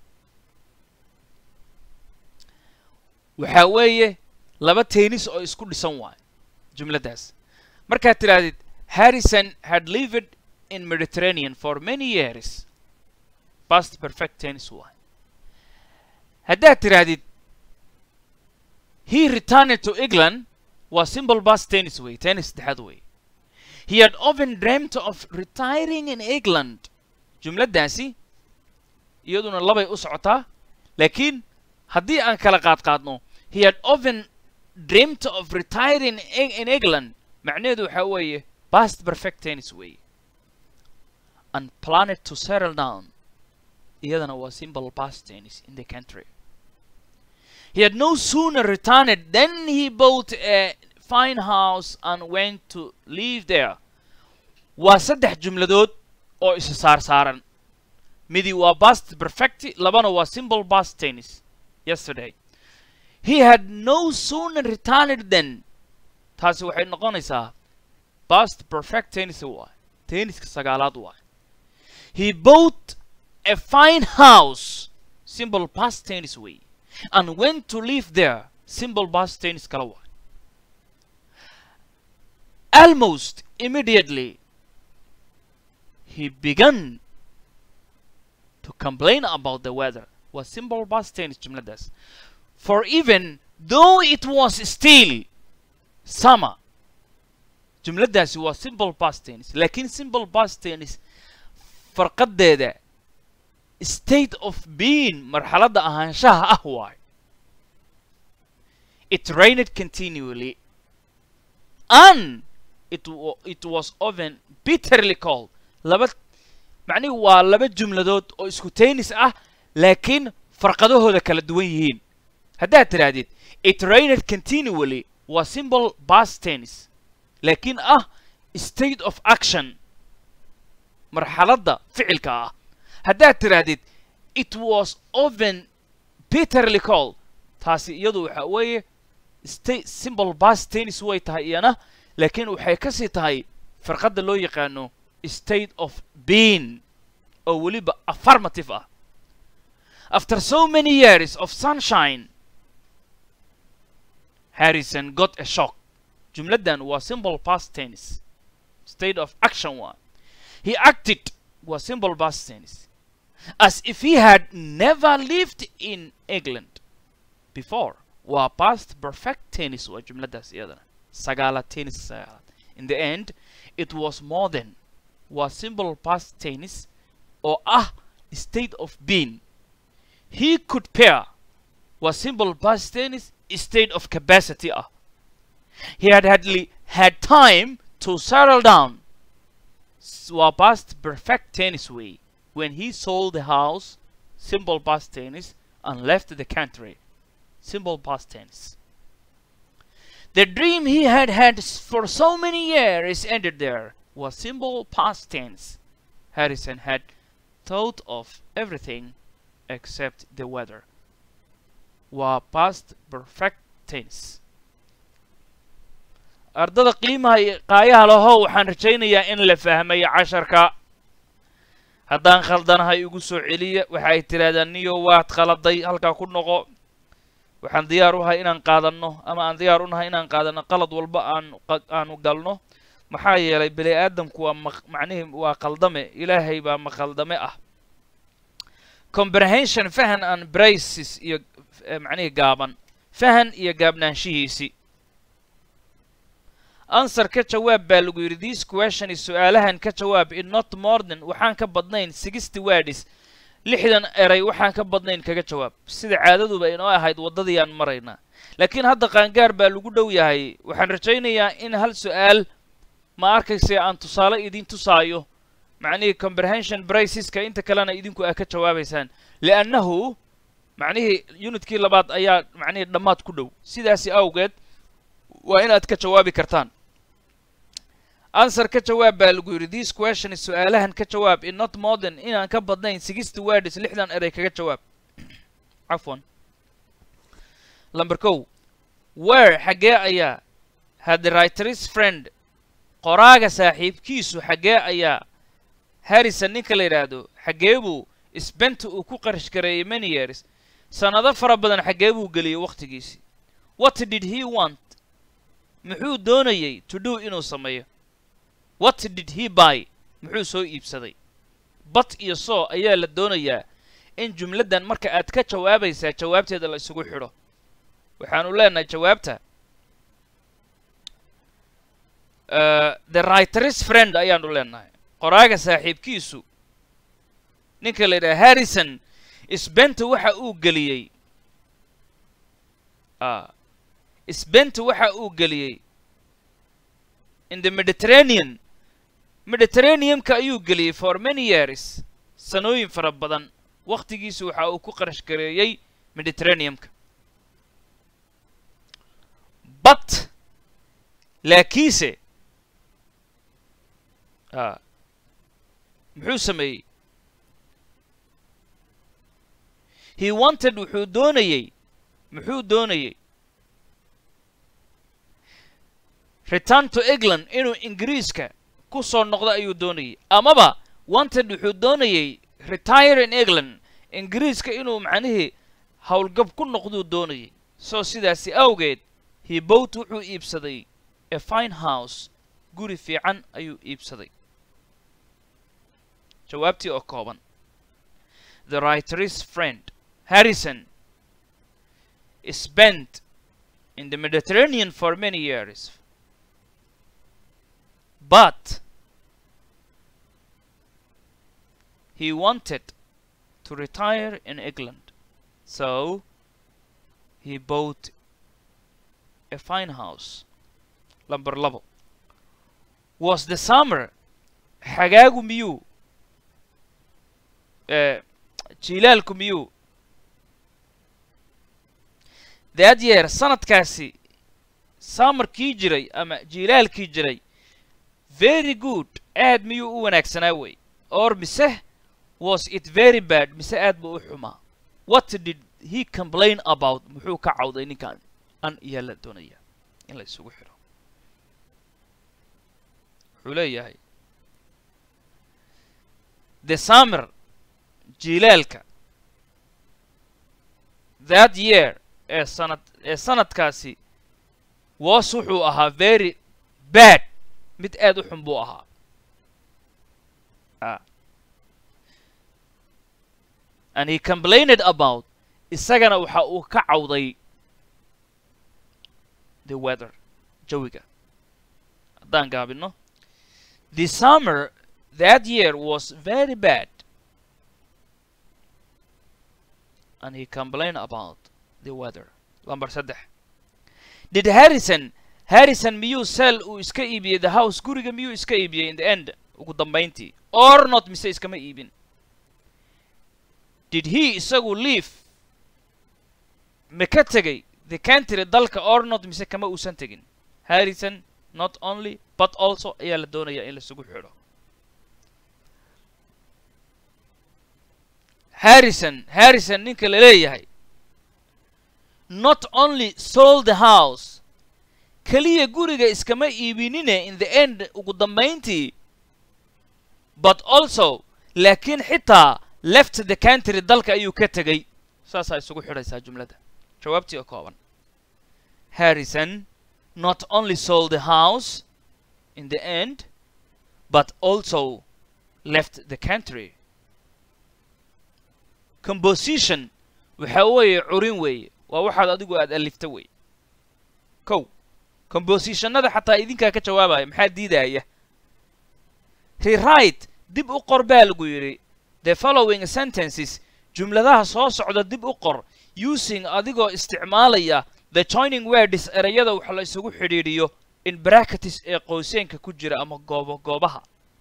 waxa weeye laba tennis oo isku dhisan waayo jumladdaas markaad tidhaahdid harrison had lived in mediterranean for many years past perfect tennis waayo haddaad tidhaahdid he returned to england waa simple past tennis way tennis saddexaad way he had often dreamt of retiring in england jumladdaasi iyaduna labay u socotaa laakiin haddii aan kala qaad qaadno he had often dreamt of retiring in, in england macnaheedu waxaa weeye past perfect tennis way and planned to settle down iyadana waa simple past tennis in the country He had no sooner returned than he bought a fine house and went to live there. waa saddex jumladood oo isa saar saaran midi waa past perfect labana waa simple past tennis yesterday he had no sooner returned than taasi waxay noqonaysaa past perfect tennis waay tenniska sagaalaad waay he bought a fine house simple past tennis way and went to live there simple past tennis kala waay almost immediately he began to complain about the weather was simple past tense jumladaas for even though it was still summer jumladaasi waa simple past tense laakiin simple past tense farqadeeda state of being marxaladda ahaanshaha ah waay it rained continually and it, wa- it was often bitterly cold laba macnihi waa laba jumladood oo isku tennis ah laakiin farqadahooda kala duwan yihiin haddaad tidhaahdid it rained continually waa simple past tennis laakiin ah state of action marxaladda ficilka ah haddaad tidhaahdid it was often bitterly cold taasi iyadu waxa weeye sta simple bas tennis way tahay iyana laakiin waxay ka sii tahay farqadda loo yaqaano state of being oo weliba affirmative ah after so many years of sunshine harrison got a shock jumladdan waa simple past tennis state of action waa he acted waa simple past tennis as if he had never lived in england before waa past perfect tennis waa jumladdaas iyadana sagaalaad tennis sagaalaad in the end it was more than waa simple past tennis oo ah state of being he could pair waa simple past tennis state of capacity ah he had hardly had time to settle down waa past perfect tennis way when he sold the house simple past tennis and left the country simple past tense the dream he had had for so many years ended there was simple past tense harrison had thought of everything except the weather waa past perfect tense ardada qiimaha iyo qaayaha lahow waxaan rajaynayaa in la fahmayo casharka haddaan khaldanahay igu soo celiya waxa ay tidhahdaan niyo waad khaladay halkaa ku noqo waxaan diyaar u ahay inaan qaadanno ama aan diyaar u nahay inaan qaadanno qalad walba aan aanu galno maxaa yeelay bini aadamku waa ma macnihii waa khaldame ilaahay baa makhaldame ah comprehension fahan and braces iyo macnihii gaaban fahan iyo gaabnaanshihiisii answer ka jawaab baa lagu yidhi this question is su-aalahan ka jawaab in not more than waxaan ka badnayn sixty words lixdan eray waxaan ka badnayn kaga jawaab sida caadaduba inoo ahayd waddadii aan maraynaa laakiin hadda qaangaar baa lagu dhow yahay waxaan rajaynayaa in hal su-aal ma arkayse aan tusaale idin tusaayo macnihii comprehension braceska inta kalena idinku aa ka jawaabaysaan liannahu macnihii unitkii labaad ayaa macnihii dhammaad ku dhow sidaasi awgeed waa inaad ka jawaabi kartaan answer ka jawaab baa lagu yidhi this question is su-aalahan ka jawaab in not more than inaan ka badnayn sixty words lixdan eray kaga jawaab cafwan number kow where xaggee ayaa had the writer's friend qoraaga saaxiibkiisu xaggee ayaa harrison ninka la yidhaahdo xaggee buu sbenta uu ku qarash gareeyey many years sannado fara badan xaggee buu geliyey wakhtigiisii what did he want muxuu doonayey to do inuu sameeyo what did he buy muxuu soo iibsaday bat iyo soo ayaa la doonayaa in jumladdan marka aad ka jawaabaysaa jawaabteeda la isugu xidho waxaanu leenahay jawaabta the writer's friend ayaanu leenahay qoraaga saaxiibkiisu ninka la yidhaha harrison sbenta waxa uu geliyey sbenta waxa uu geliyey in the mediterranean mediterraneumka ayuu geliyey for many years sanooyin fara badan wakhtigiisu waxa uu ku qarash gareeyey mediterraneumka but laakiinse muxuu sameeyey he wanted wuxuu doonayey muxuu doonayey return to england inuu ingiriiska ku soo noqdo ayuu doonayey amaba wanted wuxuu doonayey retire in england ingiriiska inuu macnihii howlgab ku noqduu doonayey soo sidaasi awgeed he bowt wuxuu iibsaday a fine house guri fiican ayuu iibsaday jawaabtii oo kooban the writer's friend harrison spent in the mediterranean for many years but he wanted to retire in England. So he bought a fine house. Number level. Was the summer xagaagu miyuu jilaalku miyuu that year sanadkaasi summerkii jiray ama jilaalkii jiray very good aad miyuu u wanaagsanaa wey or mise was it very bad mise aad buu u xumaa what did he complain about muxuu ka cawday ninkan an iyaa la doonaya in la isugu xidho wuxuu leeyahay the summer jiilaalka that year ee sanad ee sanadkaasi was wuxuu ahaa very bad mid aad u xun buu ahaa ah and he complained about isagana waxa uu ka cawday the weather jawiga haddaan gaabino the summer that year was very bad and he complained about the weather lamber saddex did harrison harrison miyuu sell uu iska iibiyey the house guriga miyuu iska iibiyey in the end ugu dambayntii or not mise iskama iibin did he isagu leave ma ka tegay the country dalka or not mise kama uusan tegin harrison not only but also ayaa la doonayaa in laisugu xidho harrison harrison ninka la leeyahay not only sold the house keliya guriga iskama iibinine in the end ugu dambayntii but also laakiin xitaa left the country dalka ayuu ka tegay saasaa isugu xidhaysaa jumladda jawaabtii oo kooban harrison not only sold the house in the end but also left the country composition waxa weeye curin weeye waa waxaad adigu aad alifta weeye kow compositionada xataa idinkaa ka jawaabaya maxaa diidaya rewrite dib u qor baa lagu yidhi the following sentences jumladaha soo socda dib u qor using adigoo isticmaalaya the joining words erayada wax la isugu xidhiidhiyo in bracketis ee qoyseenka ku jira ama goobo goobaha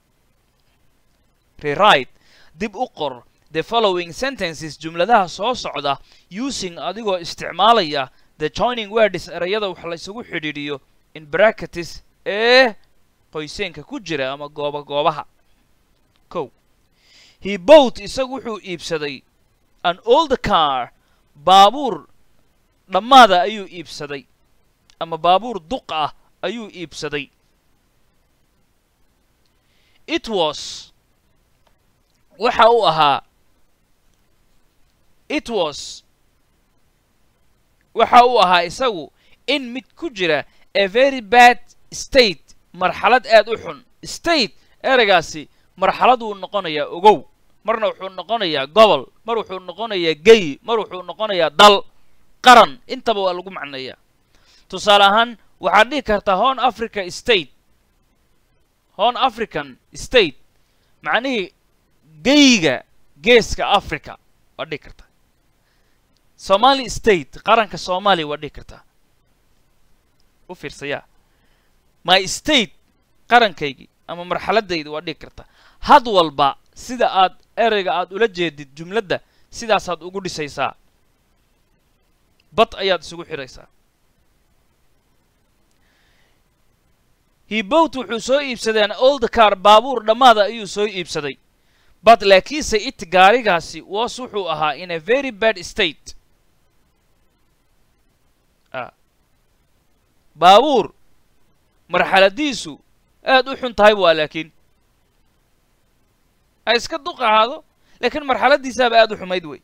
rewrite dib u qor the following sentences jumladaha soo socda using adigoo isticmaalaya the joining words erayada wax la isugu xidhiidhiyo in bracketis ee qoyseenka ku jira ama gooba goobaha kow he bought isagu wuxuu iibsaday an old car baabuur dhammaada ayuu iibsaday ama baabuur duq ah ayuu iibsaday it was waxa uu ahaa it was waxa uu ahaa isagu in mid ku jira a very bad state marxalad aad u xun state ereygaasi marxalad wuu noqonayaa ogow marna wuxuu noqonayaa gobol mar wuxuu noqonayaa gey mar wuxuu noqonayaa dal qaran intaba waa lagu macneeyaa tusaale ahaan waxaad dhihi kartaa horn africa state horn african state macnihii geyga geeska africa waad dhihi kartaa somali state qaranka soomaaliya waad dhihi kartaa u fiirsayaa my state qarankaygii ama marxaladayda waad dhihi kartaa had walba sida aad ereyga aad ula jeedid jumladda sidaasaad ugu dhisaysaa bad ayaad isugu xidhaysaa hebowt wuxuu soo iibsadeen old car baabuur dhammaada ayuu soo iibsaday but laakiinse it gaarigaasi was wuxuu ahaa in a very bad state baabuur marxaladiisu aad u xun tahay waa laakiin ha iska duq ahaado laakiin marxaladiisaaba aad u xumayd wey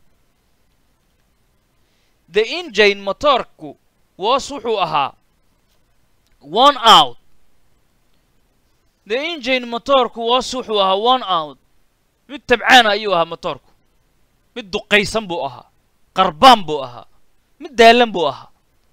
the ingine motorku was wuxuu ahaa one out the ingine motorku was wuxuu ahaa one out mid tabcaana ayuu ahaa motorku mid duqaysan buu ahaa qarbaan buu ahaa mid daalan buu ahaa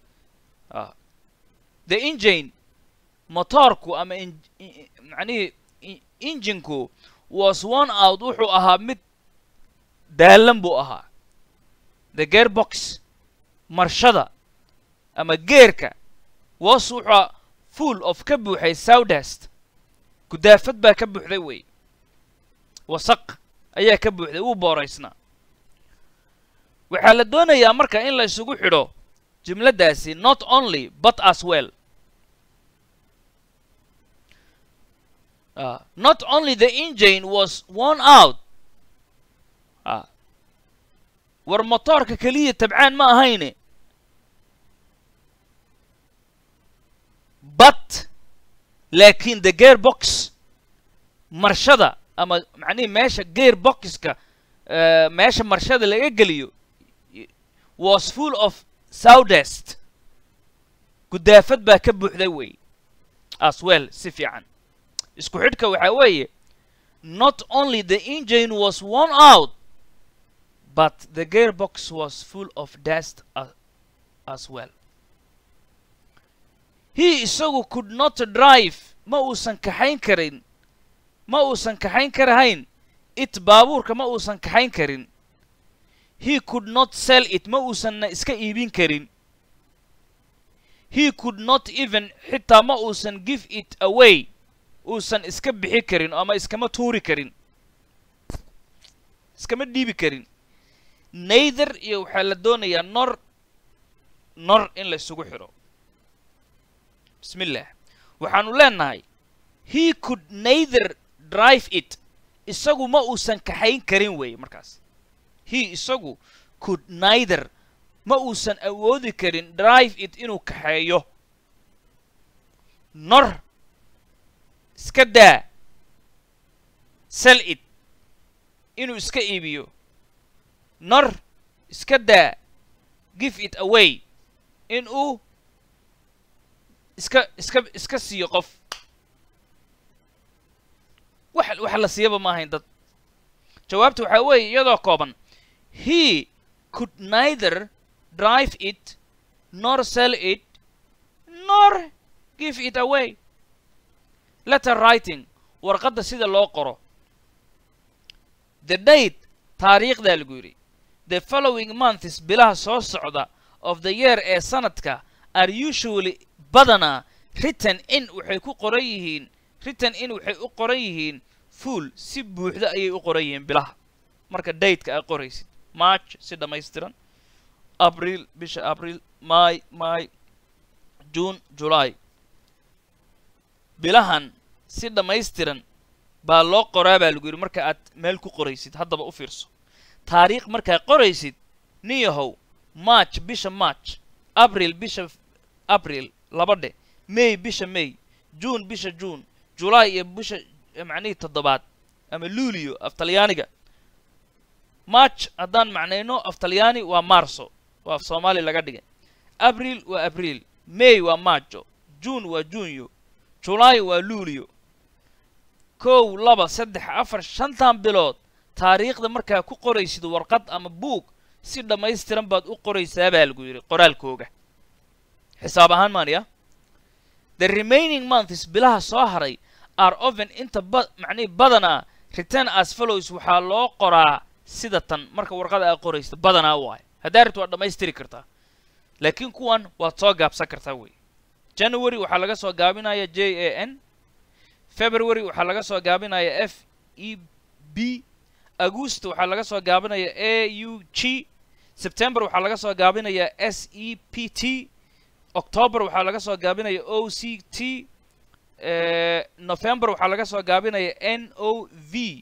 the ingine motorku ama macnihii injinku was one out wuxuu ahaa mid daalan buu ahaa the gearbox marshada ama geerka was wuxua full of ka buuxay sawdest gudaafad baa ka buuxday wey wasaq ayaa ka buuxday wuu booraysnaa waxaa la doonayaa marka in la isugu xidho jumladdaasi not only but as well uh, not only the engine was worn out uh, war motoorka keliya tabcaan ma ahayne but laakiin the gear box marshada ama macnihi meesha gear boxka uh, meesha marshada laga geliyo was full of sawdest gudaafad baa ka buuxday wey as well si fiican isku xidhka waxaa weeye not only the engine was worn out but the gearbox was full of dust as, as well he isagu could not drive ma uusan kaxayn karin ma uusan kaxayn karahayn it baabuurka ma uusan kaxayn karin he could not sell it ma uusanna iska iibin karin he could not even xitaa ma uusan give it away uusan iska bixi karin ama iskama tuuri karin iskama dhiibi karin neither iyo waxaa la doonayaa nor nor in la isugu xidho bismi illah waxaanu leenahay he could neither drive it isagu ma uusan kaxayn karin weeye markaas he isagu could neither ma uusan awoodi karin drive it inuu kaxeeyo nor iska daa sell it inuu iska iibiyo nor iska daa give it away in uu iska iska iska siiyo qof wax wax la siiyaba ma ahayn dad jawaabta waxaa weeye iyadoo kooban he could neither drive it nor sell it nor give it away letter writing warqadda sida loo qoro the date taariikhdaa lagu yidhi the following months bilaha soo socda of the year ee sanadka are usually badanaa written in waxay ku qoran yihiin written in waxay u qoran yihiin full si buuxda ayay u qoran yihiin bilaha marka dateka aad qoraysid march si dhammaystiran abril bisha abril may may june july bilahan si dhammaystiran baa loo qoraa baa lagu yidhi marka aad meel ku qoraysid haddaba u fiirso taariikh markaad qoraysid niyahow march bisha march abril bisha abril laba dhe may bisha may june bisha june july iyo bisha macnihii toddobaad ama luulio af talyaaniga march haddaan macnayno af talyaani waa marso waa af soomaali laga dhigay abril waa abril may waa majo june waa junyo july waa luulio kow laba saddex afar shantan bilood taariikhda markaa ku qoraysid warqad ama buug si dhammaystiran baad u qoraysaa baa lagu yidhi qoraalkooga xisaab ahaan maaniya the remaining months bilaha soo haray are oven inta ba macnihi badanaa return as follows waxaa loo qoraa sida tan marka warqada aad qoraysid badanaa waayo haddaa rabti waad dhammaystiri kartaa laakiin kuwan waad soo gaabsan kartaa wey january waxaa laga soo gaabinaya j a n february waxaa laga soo gaabinaya f e b august waxaa laga soo gaabinaya a u g september waxaa laga soo gaabinaya s e p t october waxaa laga soo gaabinaya o c t november waxaa laga soo gaabinaya n o v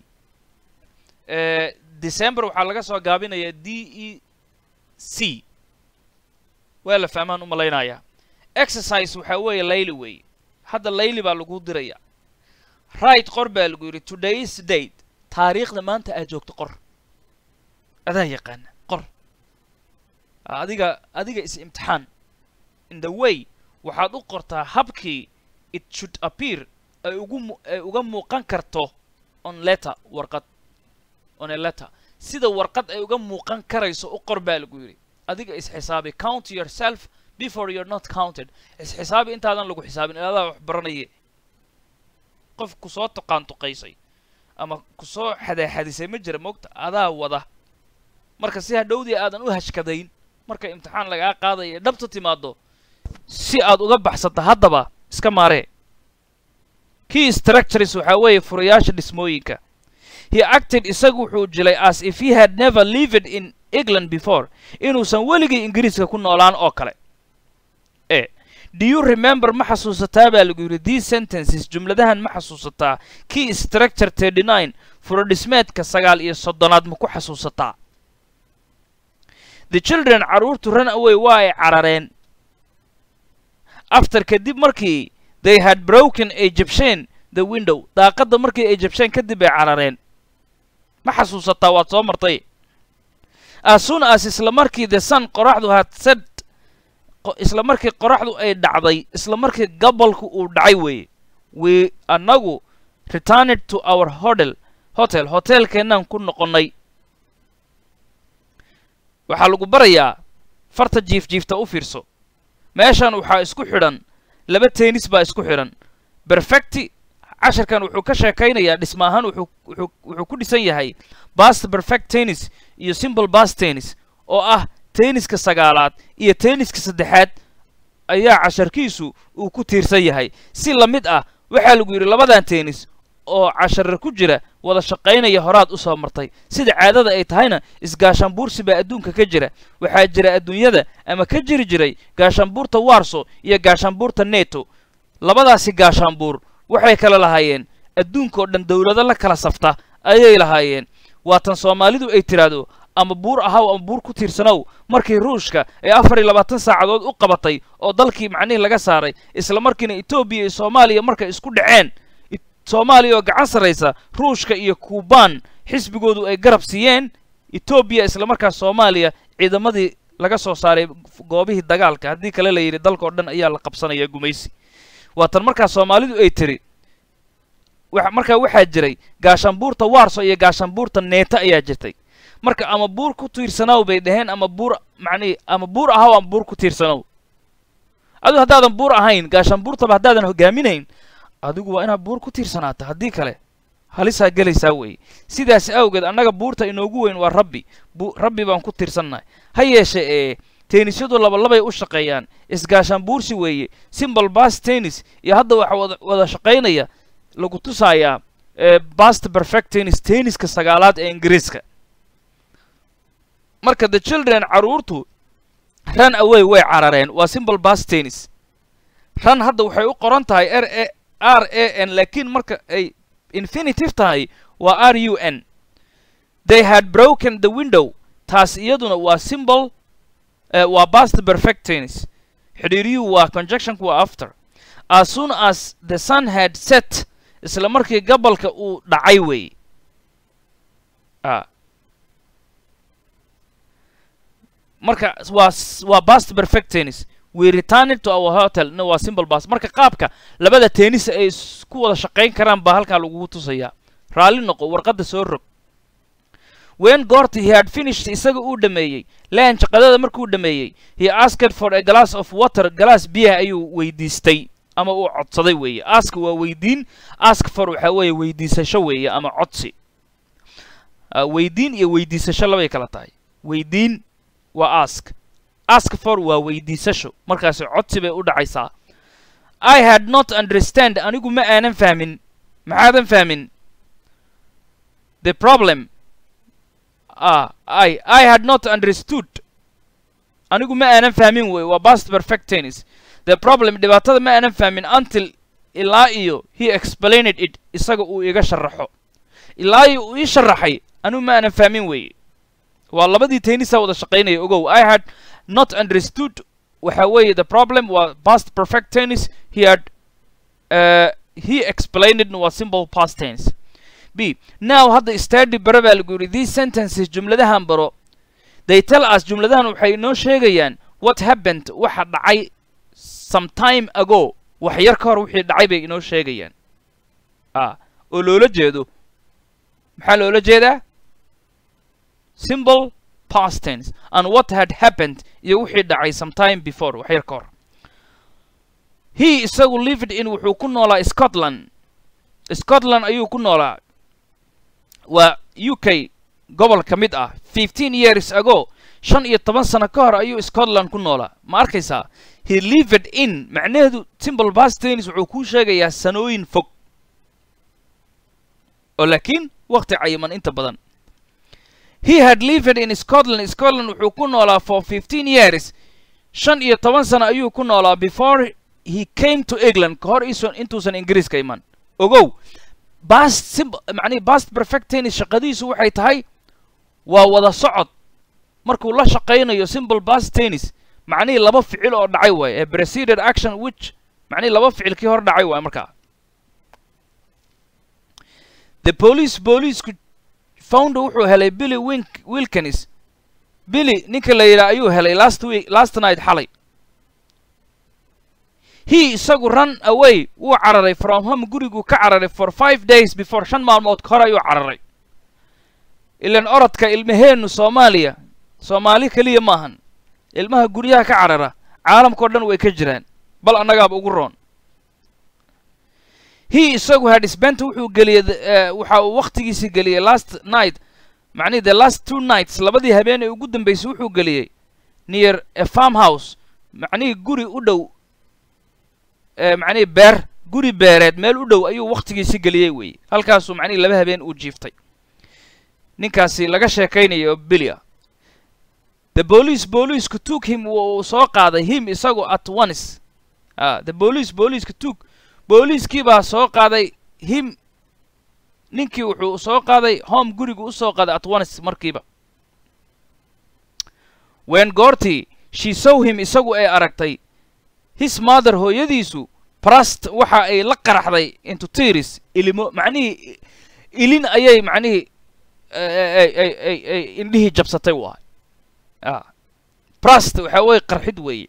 december waxaa laga soo gaabinaya d e c waa la fahmaan u malaynayaa exercise waxaa weeye layli weeye hadda layli baa lagu diraya right qor baa lagu yidhi today's date taariikhda maanta aad joogto qor adaa yaqaana qor adiga adiga is imtixaan in the way waxaad u qortaa habkii it should appear ay ugu ay uga muuqan karto on letter warqad on a letter sida warqad ay uga muuqan karayso u qor baa lagu yidhi adiga isxisaabi count yourself before you're not counted isxisaabi intaadan lagu xisaabin iladaa wax baranaye qof kusoo tuqaantuqaysay ama kusoo xadaaxadisay ma jira moogta adaa wada marka si hadhowdii aadan u hashkadayn marka imtixaan lagaa qaadaya dhabta timaado si aad uga baxsata haddaba iska maaree key structures waxaa weeye furayaasha dhismooyinka he acted isagu wuxuu jilay as if he had never lived in england before inuusan weligii ingiriiska ku noolaan oo kale e do you remember ma xasuusataa baa lagu yidhi these sentences jumladahan ma xasuusataa key structure thirty nine furodhismeedka sagaal iyo soddonaad ma ku xasuusataa the children carruurtu run away waa ay carareen after kadib markii they had broken ay jabsheen the window daaqadda markii ay jabsheen kadib ay carareen ma xasuusataa waad soo martay as soon as isla markii the sun qoraxdu had set isla markii qoraxdu ay dhacday isla markii gobolku uu dhacay weeye we annagu returned to our hotel hotel hotelkeennaan ku noqonnay waxaa lagu barayaa farta jiif jiifta u fiirso meeshan waxaa isku xidhan laba tennis baa isku xidhan perfecti casharkan wuxuu ka sheekaynayaa dhisma ahaan wuxuu wuxuu wuxuu ku dhisan yahay bast perfect tennis iyo simple bast tennis oo ah tenniska sagaalaad iyo tenniska saddexaad ayaa casharkiisu uu ku tiirsan yahay si la mid ah waxaa lagu yidhi labadan tennis oo cashare ku jira wada shaqaynaya horaad u soo martay sida caadada ay tahayna isgaashaanbuursi baa adduunka ka jira waxaa jira adduunyada ama ka jiri jiray gaashaanbuurta warso iyo gaashaanbuurta neto labadaasi gaashaanbuur waxay kala lahaayeen adduunkaoo dhan dowlado la kala safta ayay lahaayeen waatan soomaalidu ay tidhaahdo ama buur ahaw ama buur ku tiirsanow markii ruushka ay afar iyo labaatan saacadood u qabatay oo dalkii macnihii laga saaray isla markiina etoobiya iyo soomaaliya markay isku dhaceen soomaaliya oo gacan sarraysa ruushka iyo kuubaan xisbigoodu ay garab siiyeen etoobiya isla markaas soomaaliya ciidamadii laga soo saaray goobihii dagaalka haddii kale la yidhi dalka oo dhan ayaa la qabsanaya gumaysi waatan markaas soomaalidu ay tiri markaa waxaa jiray gaashaanbuurta warso iyo gaashaanbuurta neeta ayaa jirtay marka ama buur ku tiirsanow bay dhaheen ama buur macnihi ama buur ahaw ama buur ku tiirsanow adigu haddaadan buur ahayn gaashaanbuurtaba haddaadan hogaaminayn adigu waa inaad buur ku tiirsanaata haddii kale halisaa gelaysaa weeye sidaas awgeed annaga buurta inoogu weyn waa rabbi rabbi baan ku tiirsannahay ha yeeshe ee teenisyadu labalabay u shaqeeyaan isgaashaan buursi weeye simbol bas tennis iyo hadda waxa wada wada shaqaynaya lagu tusayaa bast perfect tennis tenniska sagaalaad ee ingiriiska marka the children carruurtu run away way carareen waa simbol bas tennis run hadda waxay u qoran tahay r a r a n laakiin marka ay infinitive tahay waa r u n they had broken the window taas iyaduna waa symbol waa bast perfect tennis xidhiiriyuhu waa conjunctionku waa after as soon as the sun had set isla markii gabalka uu dhacay weeye marka waa waa bast perfect tennis we returned to our hotel no waa simple bas marka qaabka labada tennis ay isku wada shaqayn karaan baa halkaa lagugu tusayaa raalli noqo warqadda soo rog wen goorti he had finished isaga uu dhameeyey laan shaqadada markuu dhameeyey he asked for a glass of water galaas biyaha ayuu weydiistay ama uu codsaday weeye ask waa weydiin ask for waxaa weeye weydiisasho weeye ama codsi weydiin iyo weydiisasho labay kala tahay weydiin waa ask ask for waa weydiisasho markaasi codsi bay u dhacaysaa i had not understand anigu ma aanan fahmin maxaadan fahmin the problem ah i i had not understood anigu ma aanan fahmin wey waa past perfect tennis the problem dhibaatada ma aanan fahmin until ilaa iyo he explained it isaga uu iga sharaxo ilaa iyo uu ii sharaxay anigu ma aanan fahmin weye waa labadii tennisa wada shaqaynaya ogow i had not understood waxa weeye the problem waa past perfect tennis he had uh, he explained it waa simple past tense b now hadda study bara baa lagu yidhi these sentences jumladahan baro they tell us jumladahan waxay inoo sheegayaan what happened waxa dhacay some time ago wax yar ka hor wixii dhacay bay inoo sheegayaan ah oo loola jeedo maxaa loola jeedaa simple past tense and what had happened iyo wixii dhacay some time before wax yar ka hor he isagu lived in wuxuu ku noolaa scotland scotland ayuu ku noolaa waa u k gobol ka mid ah fifteen years ago shan iyo toban sano ka hor ayuu scotland ku noolaa ma arkaysaa he lived in macnaheedu simple past tense wuxuu kuu sheegayaa sanooyin fog oo laakiin wakti cayiman inta badan he had lived in scotland scotland wuxuu ku noolaa for fifteen years shan iyo toban sano ayuu ku noolaa before he came to england ka hor iisan intuusan ingiriiska iman ogow past simple macnihi past perfect tennis shaqadiisu waxay tahay waa wada socod markuu la shaqaynayo simple past tennis macnihii laba ficil oo dhacay waaye ee preceded action which macnihii laba ficil kii hor dhacay waaye markaa the police booliisku founder wuxuu helay billy wink wilkins billy ninka la yidhaha ayuu helay last week last night xalay he isagu run away wuu cararay from home guriguu ka cararay for five days before shan maalmood ka hor ayuu cararay ilan orodka ilmaheennu soomaaliya soomaali keliya maahan ilmaha guryaha ka carara caalamkao dhan way ka jiraan bal annagaaba ugu roon he isagu had spent wuxuu geliyey waxa uu wakhtigiisii geliyey last night macnihi the last two nights labadii habeen ee ugu dambeysay wuxuu geliyey near a farm house macnihii guri u dhow macnihii beer guri beereed meel u dhow ayuu wakhtigiisi geliyey weeye halkaasuu macnihii laba habeen uu jiiftay ninkaasi laga sheekaynaya oo bilia the police booliisku took him uu soo qaaday him isagu at once a the police booliiska took booliiskii baa soo qaaday him ninkii wuxuu soo qaaday home gurigu u soo qaaday at once markiiba wen goortii she saw him isagu ay aragtay his mother hooyadiisu brust waxa ay la qaraxday into tears ilimo macnihii ilin ayay macnihii ay indhihii jabsatay waay a brust waxa weye qarxid weeye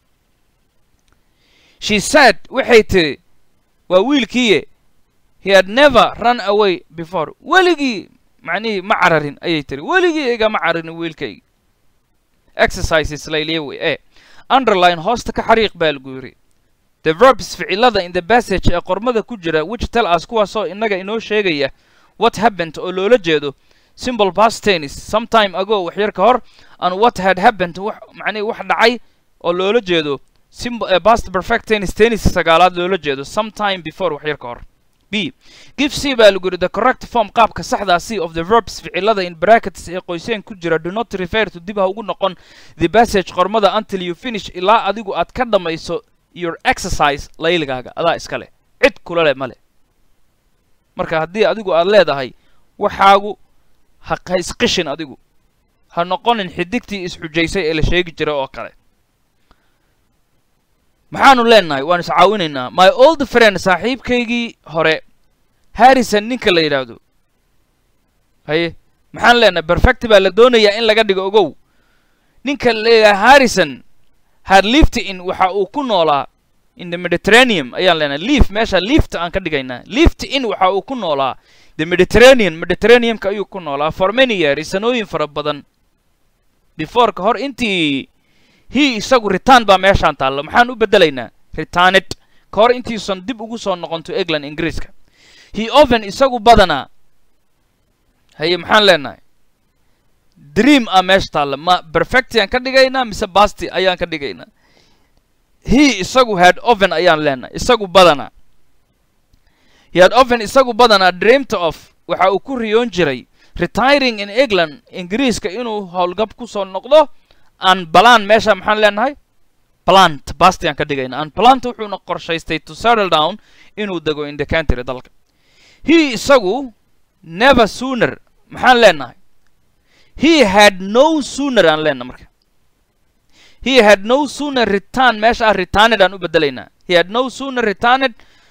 she said waxay tiri waa wiilkiiye he had never run away before weligii macnihii ma cararin ayay tiri weligii igama cararin wiilkayga exercises layliya wey e underline hoosta ka xariiq baa lagu yidhi the verbs ficilada in the passage ee qormada ku jira which tell us kuwaasoo innaga inoo sheegaya what happened oo loola jeedo simple past tennis sometime ago wax yar ka hor and what had happened wax macnihi wax dhacay oo loola jeedo simple past perfect tennis tennis sagaalaad loola jeedo sometime before wax yar ka hor b give c baa lagu yidhi the correct form qaabka saxdaa c of the verbs ficilada in brackets ee qoyseen ku jira do not refer to dib ha ugu noqon the passage qormada until you finish ilaa adigu aad ka dhammayso your exercise layligaaga adaa iska leh cid kula leh ma leh marka haddii adigu aad leedahay waxaagu ha ha isqishin adigu ha noqonin xidigtii isxujaysay ee la sheegi jiray oo kale maxaanu leenahay waan iscaawinaynaa my old friend saaxiibkaygii hore harrison ninka la yidhaahdo haye maxaan leenahay perfect baa la doonayaa in laga dhigo ogow ninka la yidhaha harrison had lived in waxa uu ku noolaa in the mediterranean ayaan leenahay liif meesha liifta aan ka dhigaynaa lift in waxa uu ku noolaa the mediterranean mediterraneanka ayuu ku noolaa for many years sanooyin fara badan before ka hor intii he isagu return baa meeshaan taalla maxaan u beddelaynaa returned ka hor intiisan dib ugu soo noqonto england ingiriiska he oven isagu badanaa haye maxaan leenahay dream ah meesha taalla ma perfecti aan ka dhigaynaa mise basti ayaan ka dhigaynaa he isagu had oven ayaan leenahay isagu badanaa he had oven isagu badanaa dreamt of waxa uu ku riyoon jiray retiring in england ingiriiska inuu howlgab ku soo noqdo an balan meesha maxaan leenahay plant basti aan ka dhigayna an plant wuxuuna qorshaystay to settle down inuu dego in the country dalka he isagu never sooner maxaan leenahay he had no sooner aan leenahay marka he had no sooner return meesha ah returned aan u bedelaynaa he had no sooner returned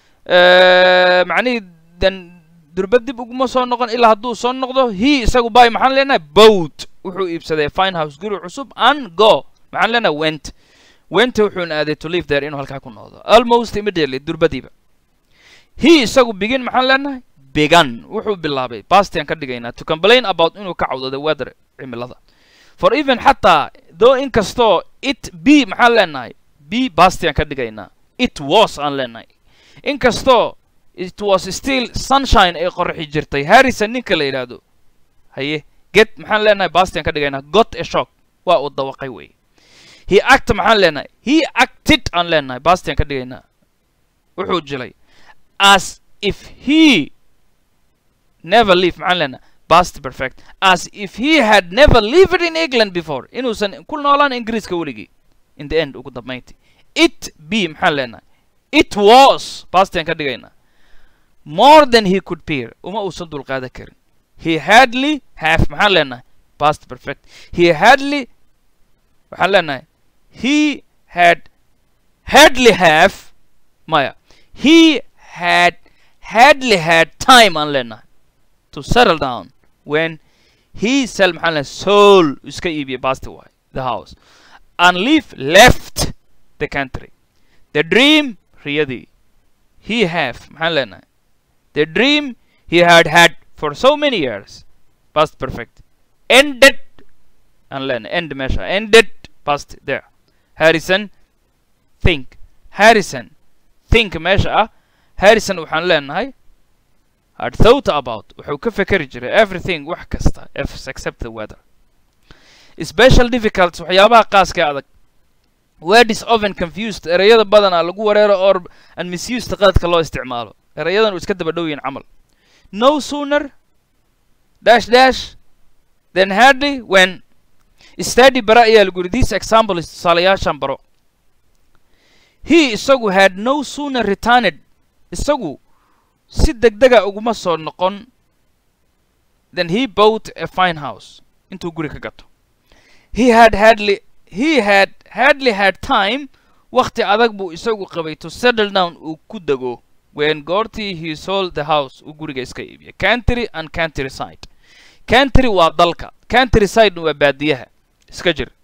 macnihii dan durba dib uguma soo noqon ilaa hadduu soo noqdo he isagu bay maxaan leenahay boat wuxuu iibsaday fine house guri cusub and go maxaan leenahay went went wuxuuna aaday to live there inuu halkaa ku noqdo almost immediately durbadiiba he isagu begin maxaan leenahay began wuxuu bilaabay bastian ka dhigaynaa to complain about inuu ka cawdo the weather cimilada for even xataa though inkastoo it b maxaan leenahay b bastian ka dhigaynaa it was aan leenahay inkastoo it was still sunshine ay qorxi jirtay harrison ninka la yidhaahdo haye get maxaan leenahay bastian ka dhigaynaa got a shock waa uu dawaqay wey he act maxaan leenahay he acted aan leenahay bastian ka dhigaynaa wuxuu jilay as if he never leave maxaan leenahay past perfect as if he had never lived in england before inuusan ku noolaan ingiriiska weligii in the end ugu dambayntii it b maxaan leenahay it was bastan ka dhigaynaa more than he could bear uma uusan dulqaadan karin he hardly have maxaan leenahay past perfect he hardly waxaan leenahay he had hardly have maya he had hardly had time aan leenahay to settle down when he sell maxaan leenahay soul iska iibiyay basti waay the house and leave left the country the dream riyadii he have maxaan leenahay the dream he had had for so many years past perfect ended aan leenahay end meesha ended past there harrison think harrison think meesha ah harrison waxaan leenahay had thought about wuxuu ka fekeri jiray everything wax kasta if except the weather special difficulties waxyaabaha qaaska adag word is often confused ereyada badanaa lagu wareero or and misused qaladka loo isticmaalo erayadan uu iska daba dhow yihin camal no sooner dash dash then hardly when study bara ayaa lagu yidhi this example is tusaalayaashan baro he isagu had no sooner returned isagu si degdega uguma soo noqon then he bought a fine house intuu guri ka gato he had hardly he had hardly had time wakti adag buu isagu qabay to settle down uu ku dego when goortii he sold the house uu guriga iska iibiyay country and country side country waa dalka country side waa baadiyaha iska jir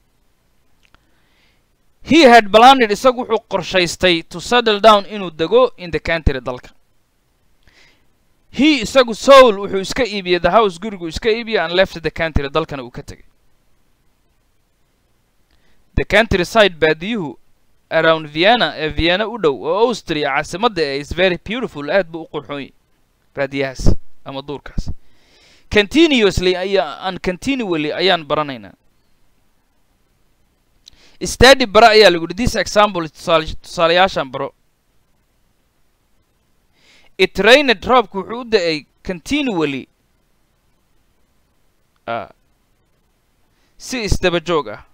he had planned isagu wuxuu qorshaystay to settle down inuu dego in the country dalka he isagu soul wuxuu iska iibiyey the house gurigu iska iibiyey and left the country dalkana uu ka tegay the country side baadiyuhu around vienna ee vienna u dhow oo austria caasimadda ee is very beautiful aad buu u qurxoon baadiyahaas ama duurkaas continuously ayaa an continually ayaan baranaynaa study bara ayaa lagu yidhi this example tusaale tusaalayaashan baro it rained roobku wuxuu u da-ay continually uh, si isdaba joog ah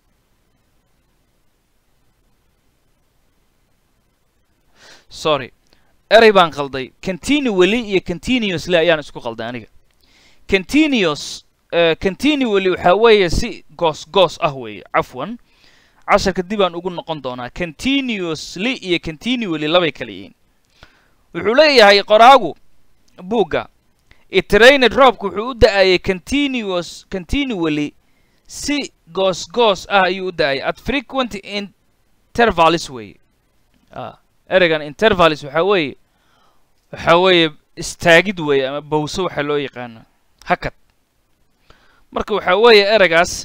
sorry erey baan qalday continually iyo continuously ayaan isku qalday aniga continuous uh, continually waxaa weeye si goos goos ah weeye cafwan casharka dib aan ugu noqon doonaa continuously iyo continually labay kala yihiin wuxuu leeyahay qoraagu buugga itrained roobku wuxuu u da-ayay continuous continually si goos goos ah ayuu u da-ayay at frequent intervals weeye ah ereygan intervals waxaa weeye waxaa weeye istaagid weeye ama bawso waxaa loo yaqaana hakad marka waxaa weeye ereygaas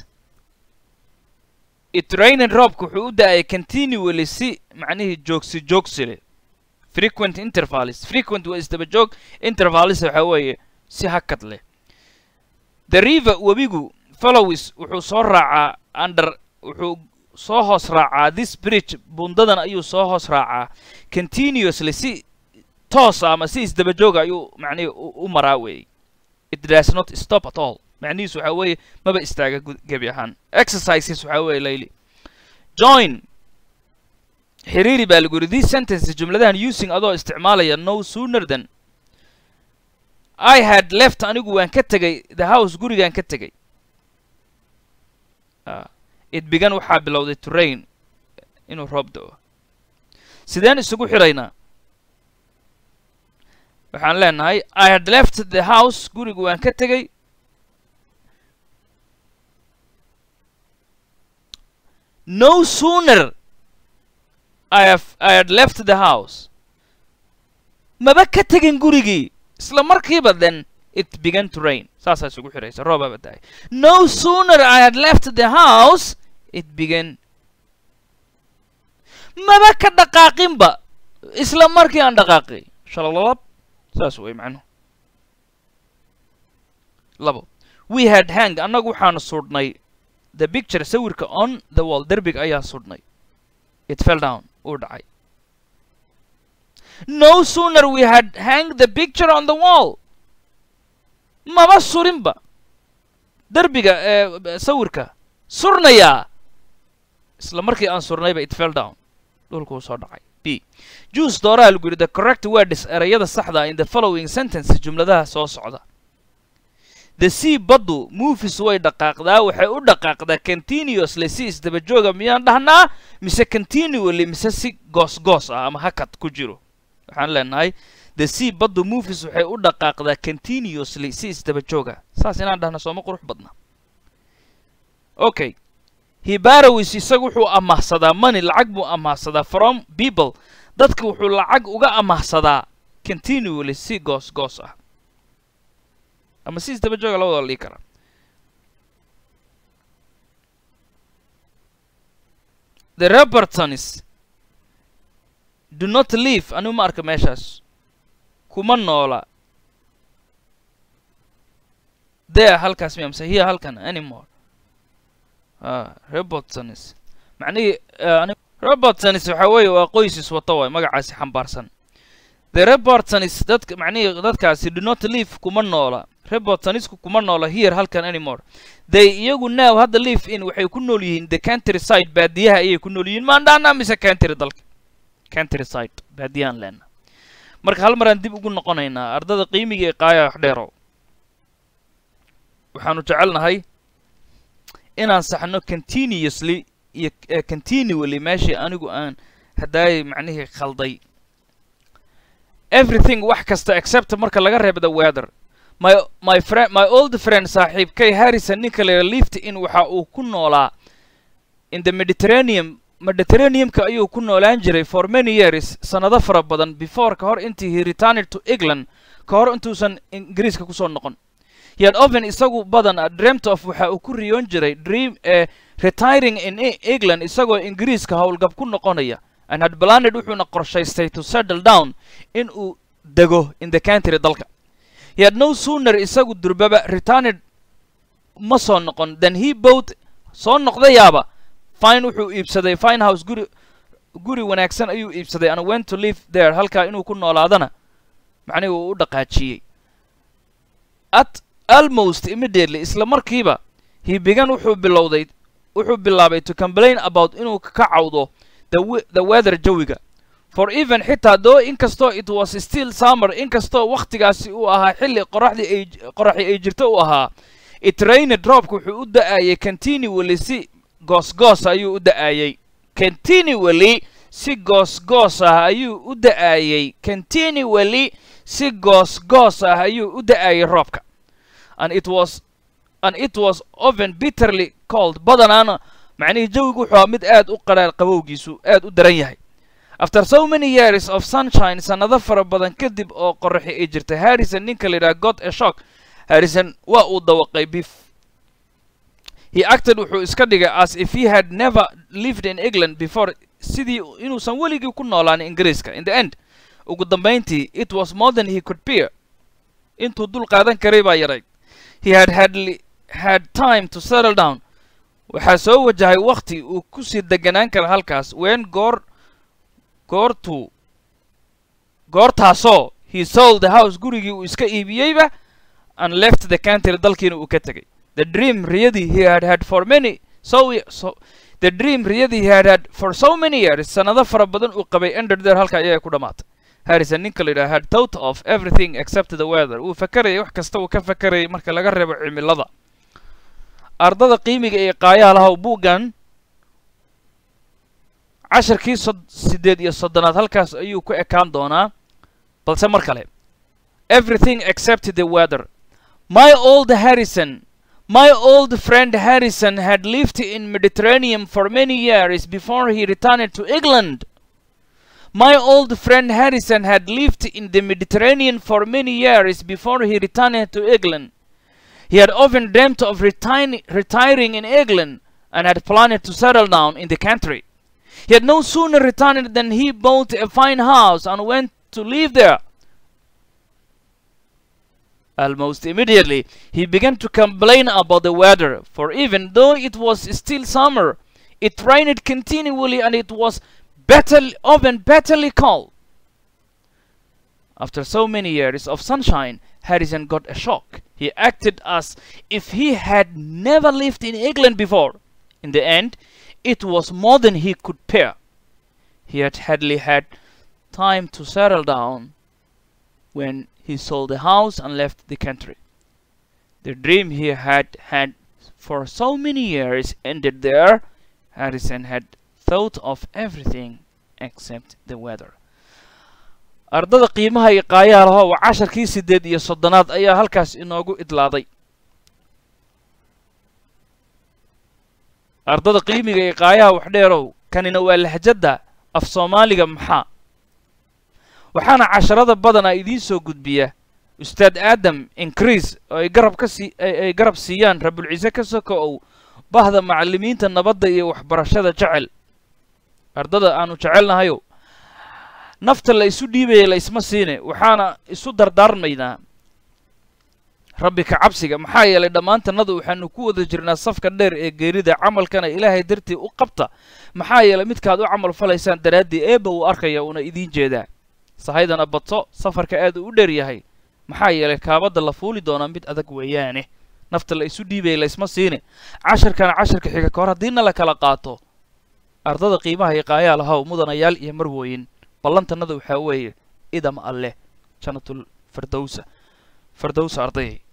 itrained roobku wuxuu u da-ayay continually si macnihii joogsi joogsi leh frequent intervals frequent waa isdaba joog intervals waxaa weeye si hakad leh the river webigu follows wuxuu soo raacaa under wuxuu soo hoos raacaa this bridge bundadan ayuu soo hoos raacaa continuously si toosa ama si isdaba jooga ayuu macnihi u maraa weeye it does not stop at all macnihiisu waxaa weeye maba istaaga gebi ahaan exercises waxaa weeye layli join xiriiri baa lagu yidhi these sentences jumladahan using adoo isticmaalaya no sooner than i had left anigu waan ka tegay the house gurigaan ka tegay it began waxaa bilowday to rain inuu roob da-o sideen isugu xiraynaa waxaan leenahay i had left the house gurigu waan ka tegay no sooner I have I had left the house. maba ka tegin gurigii isla markiiba then it began to rain saasaa isugu xiraysa roobaba da-ay no sooner I had left the house it began maba ka dhaqaaqinba isla markii aan dhaqaaqay shalalab saas way macnuhu labo we had hang annagu waxaanu sudhnay the picture sawirka on the wall derbiga ayaa sudhnay it fell down uu dhacay no sooner we had hang the picture on the wall maba surinba derbiga ee sawirka surnayaa isla markii aan surnayba it fell down dhulkuu soo dhacay b juice dooraha lagu yidhi the correct words erayada saxda in the following sentence jumladaha soo socda the sea baddu movies way dhaqaaqdaa waxay u dhaqaaqdaa continuously si isdaba jooga miyaan dhahnaa mise continually mise si goos-goos ah ama hakad ku jiro waxaan leenahay the sea baddu movies waxay u dhaqaaqdaa continuously si isdaba jooga saas inaan dhahna sooma qurux badna okay hibarawis isagu wuxuu amaahsadaa money lacag buu amaahsadaa from people dadka wuxuu lacag uga amaahsadaa continually si goos-goos ah ama si isdaba jooga labadoo la dhigi karaa the repertonis do not leave anigu ma arka meeshaas kuma noola there halkaas miya mise here halkan anymore ah repertonis macnihii ani repertonis waxa weeye waa qoysis wata waay magacaasi xambaarsan the repertonis dadka macnihii dadkaasi do not leave kuma noola repertonisku kuma noola here halkan anymore they iyagu now hadda live in waxay ku nool yihiin the country side baadiyaha ayay ku nool yihiin maandhaana mise country dalka country side baadiyahan leena marka hal maraan dib ugu noqonaynaa ardada qiimiga ee qaaya wax dheerow waxaanu jecelnahay inaan saxno continuously iyo continually meeshii anigu aan haddaayay macnihii khalday everything wax kasta except marka laga reebo the weather my my friend my old friend saaxiibkay harrison ninka la lift in waxa uu ku noolaa in the mediterranean mediterraneumka ayuu ku noolaan jiray for many years sanado fara badan before ka hor intii he returned to england ka hor intuusan ingiriiska kusoo noqon yet oven isagu badan a dreamt of waxa uu ku riyoon jiray dream eh, retiring in england isagoo ingiriiska howlgab ku noqonaya and had planned wuxuuna qorshaystay to settle down in uu dego in the country dalka he had no sooner isagu durbaba returned ma soo noqon than he bought soo noqdayaaba fine wuxuu iibsaday fine house guri guri wanaagsan ayuu iibsaday and went to live there halkaa inuu ku noolaadana macnihi uu u dhaqaajiyey at almost immediately isla markiiba he began wuxuu bilowday wuxuu bilaabay to complain about inuu ka cawdo the, the weather jawiga for even xitaa though inkastoo it was still summer inkastoo wakhtigaasi uu ahaa xilli qoraxdii ay qoraxi ay jirto uu ahaa it rained roobka wuxuu u da-ayay continually si goos-goos ayuu u da-ayay continually si goos-goos ah ayuu u da-ayay continually si goos-goos ah ayuu u da-ayay roobka and it was and it was often bitterly cold badanaana macnihii jawigu wuxuu mid aad u qadhaar qabowgiisu aad u daran yahay after so many years of sunshine sanado fara badan kadib oo qoraxi ay jirtay harrison ninka la yidhaha got a shock harrison waa uu dawaqay bif he acted wuxuu iska dhigay as if he had never lived in england before sidii inuusan weligii ku noolaan ingiriiska in the end ugu dambayntii it was more than he could bear intuu dul qaadan karay baa yaray he had hadly had time to settle down waxaa soo wajahay wakhti uu ku sii deganaan kara halkaas ween goor goortuu goortaasoo he sold the house gurigii uu iska iibiyeyba and left the country dalkiina uu ka tegay the dream riyadii he had had for many so, so the dream riyadii he had had for so many years sanado fara badan uu qabay ended there halka ayaa ku dhamaatay harrison ninka la yidhaha had thought of everything except the weather uu fakarayay wax kasta uu ka fakarayay marka laga reebo cimilada ardada qiimiga ee qaayaha lahaw buuggan casharkii sod siddeed iyo soddonaad halkaas ayuu ku ekaan doonaa balse mar kale everything except the weather my old harrison my old friend harrison had lived in mediterranean for many years before he returned to england my old friend harrison had lived in the mediterranean for many years before he returned to england he had often dreamt of retiring, retiring in england and had planned to settle down in the country he had no sooner returned than he bought a fine house and went to live there. Almost immediately, he began to complain about the weather, for even though it was still summer, it rained continually and it was bitterly, often bitterly cold. After so many years of sunshine, Harrison got a shock. He acted as if he had never lived in England before. In the end, it was more than he could bear. he had hardly had time to settle down when he sold the house and left the country. The dream he had had for so many years ended there. Harrison had thought of everything except the weather. ardada qiimaha iyo qaayaha laho waa casharkii siddeed iyo soddonaad ayaa halkaas inoogu idlaaday ardada qiimiga iyo qaayaha waxdheerow kanina waa lahjadda af soomaaliga maxaa waxaana casharada badanaa idiin soo gudbiya ustaad aadam increase oo ay garab ka sii ay garab siiyaan rabulciise ka soko ow bahda macallimiinta nabadda iyo waxbarashada jecel ardada aanu jecelnahayo nafta la isu dhiibaya la isma siine waxaana isu dardaarmaynaa rabbi ka cabsiga maxaa yeelay dhammaantannadu waxaanu ku wada jirnaa safka dheer ee geerida camalkana ilaahay dartii u qabta maxaa yeelay midkaad u camal falaysaan daraaddii eebba uu arkaya uuna idiin jeedaa sahaydana badso safarka aad uu u dheer yahay maxaa yeelay kaabadda la fuuli doonaa mid adag weeyaane nafta la isu dhiibaya la isma siine casharkana casharka xiga ka hor haddiina la kala qaato ardada qiimaha iyo qaayaa lahow mudanayaal iyo marwooyin ballantannada waxaa weeye idam alleh janatul firdowsa firdowsa ardayay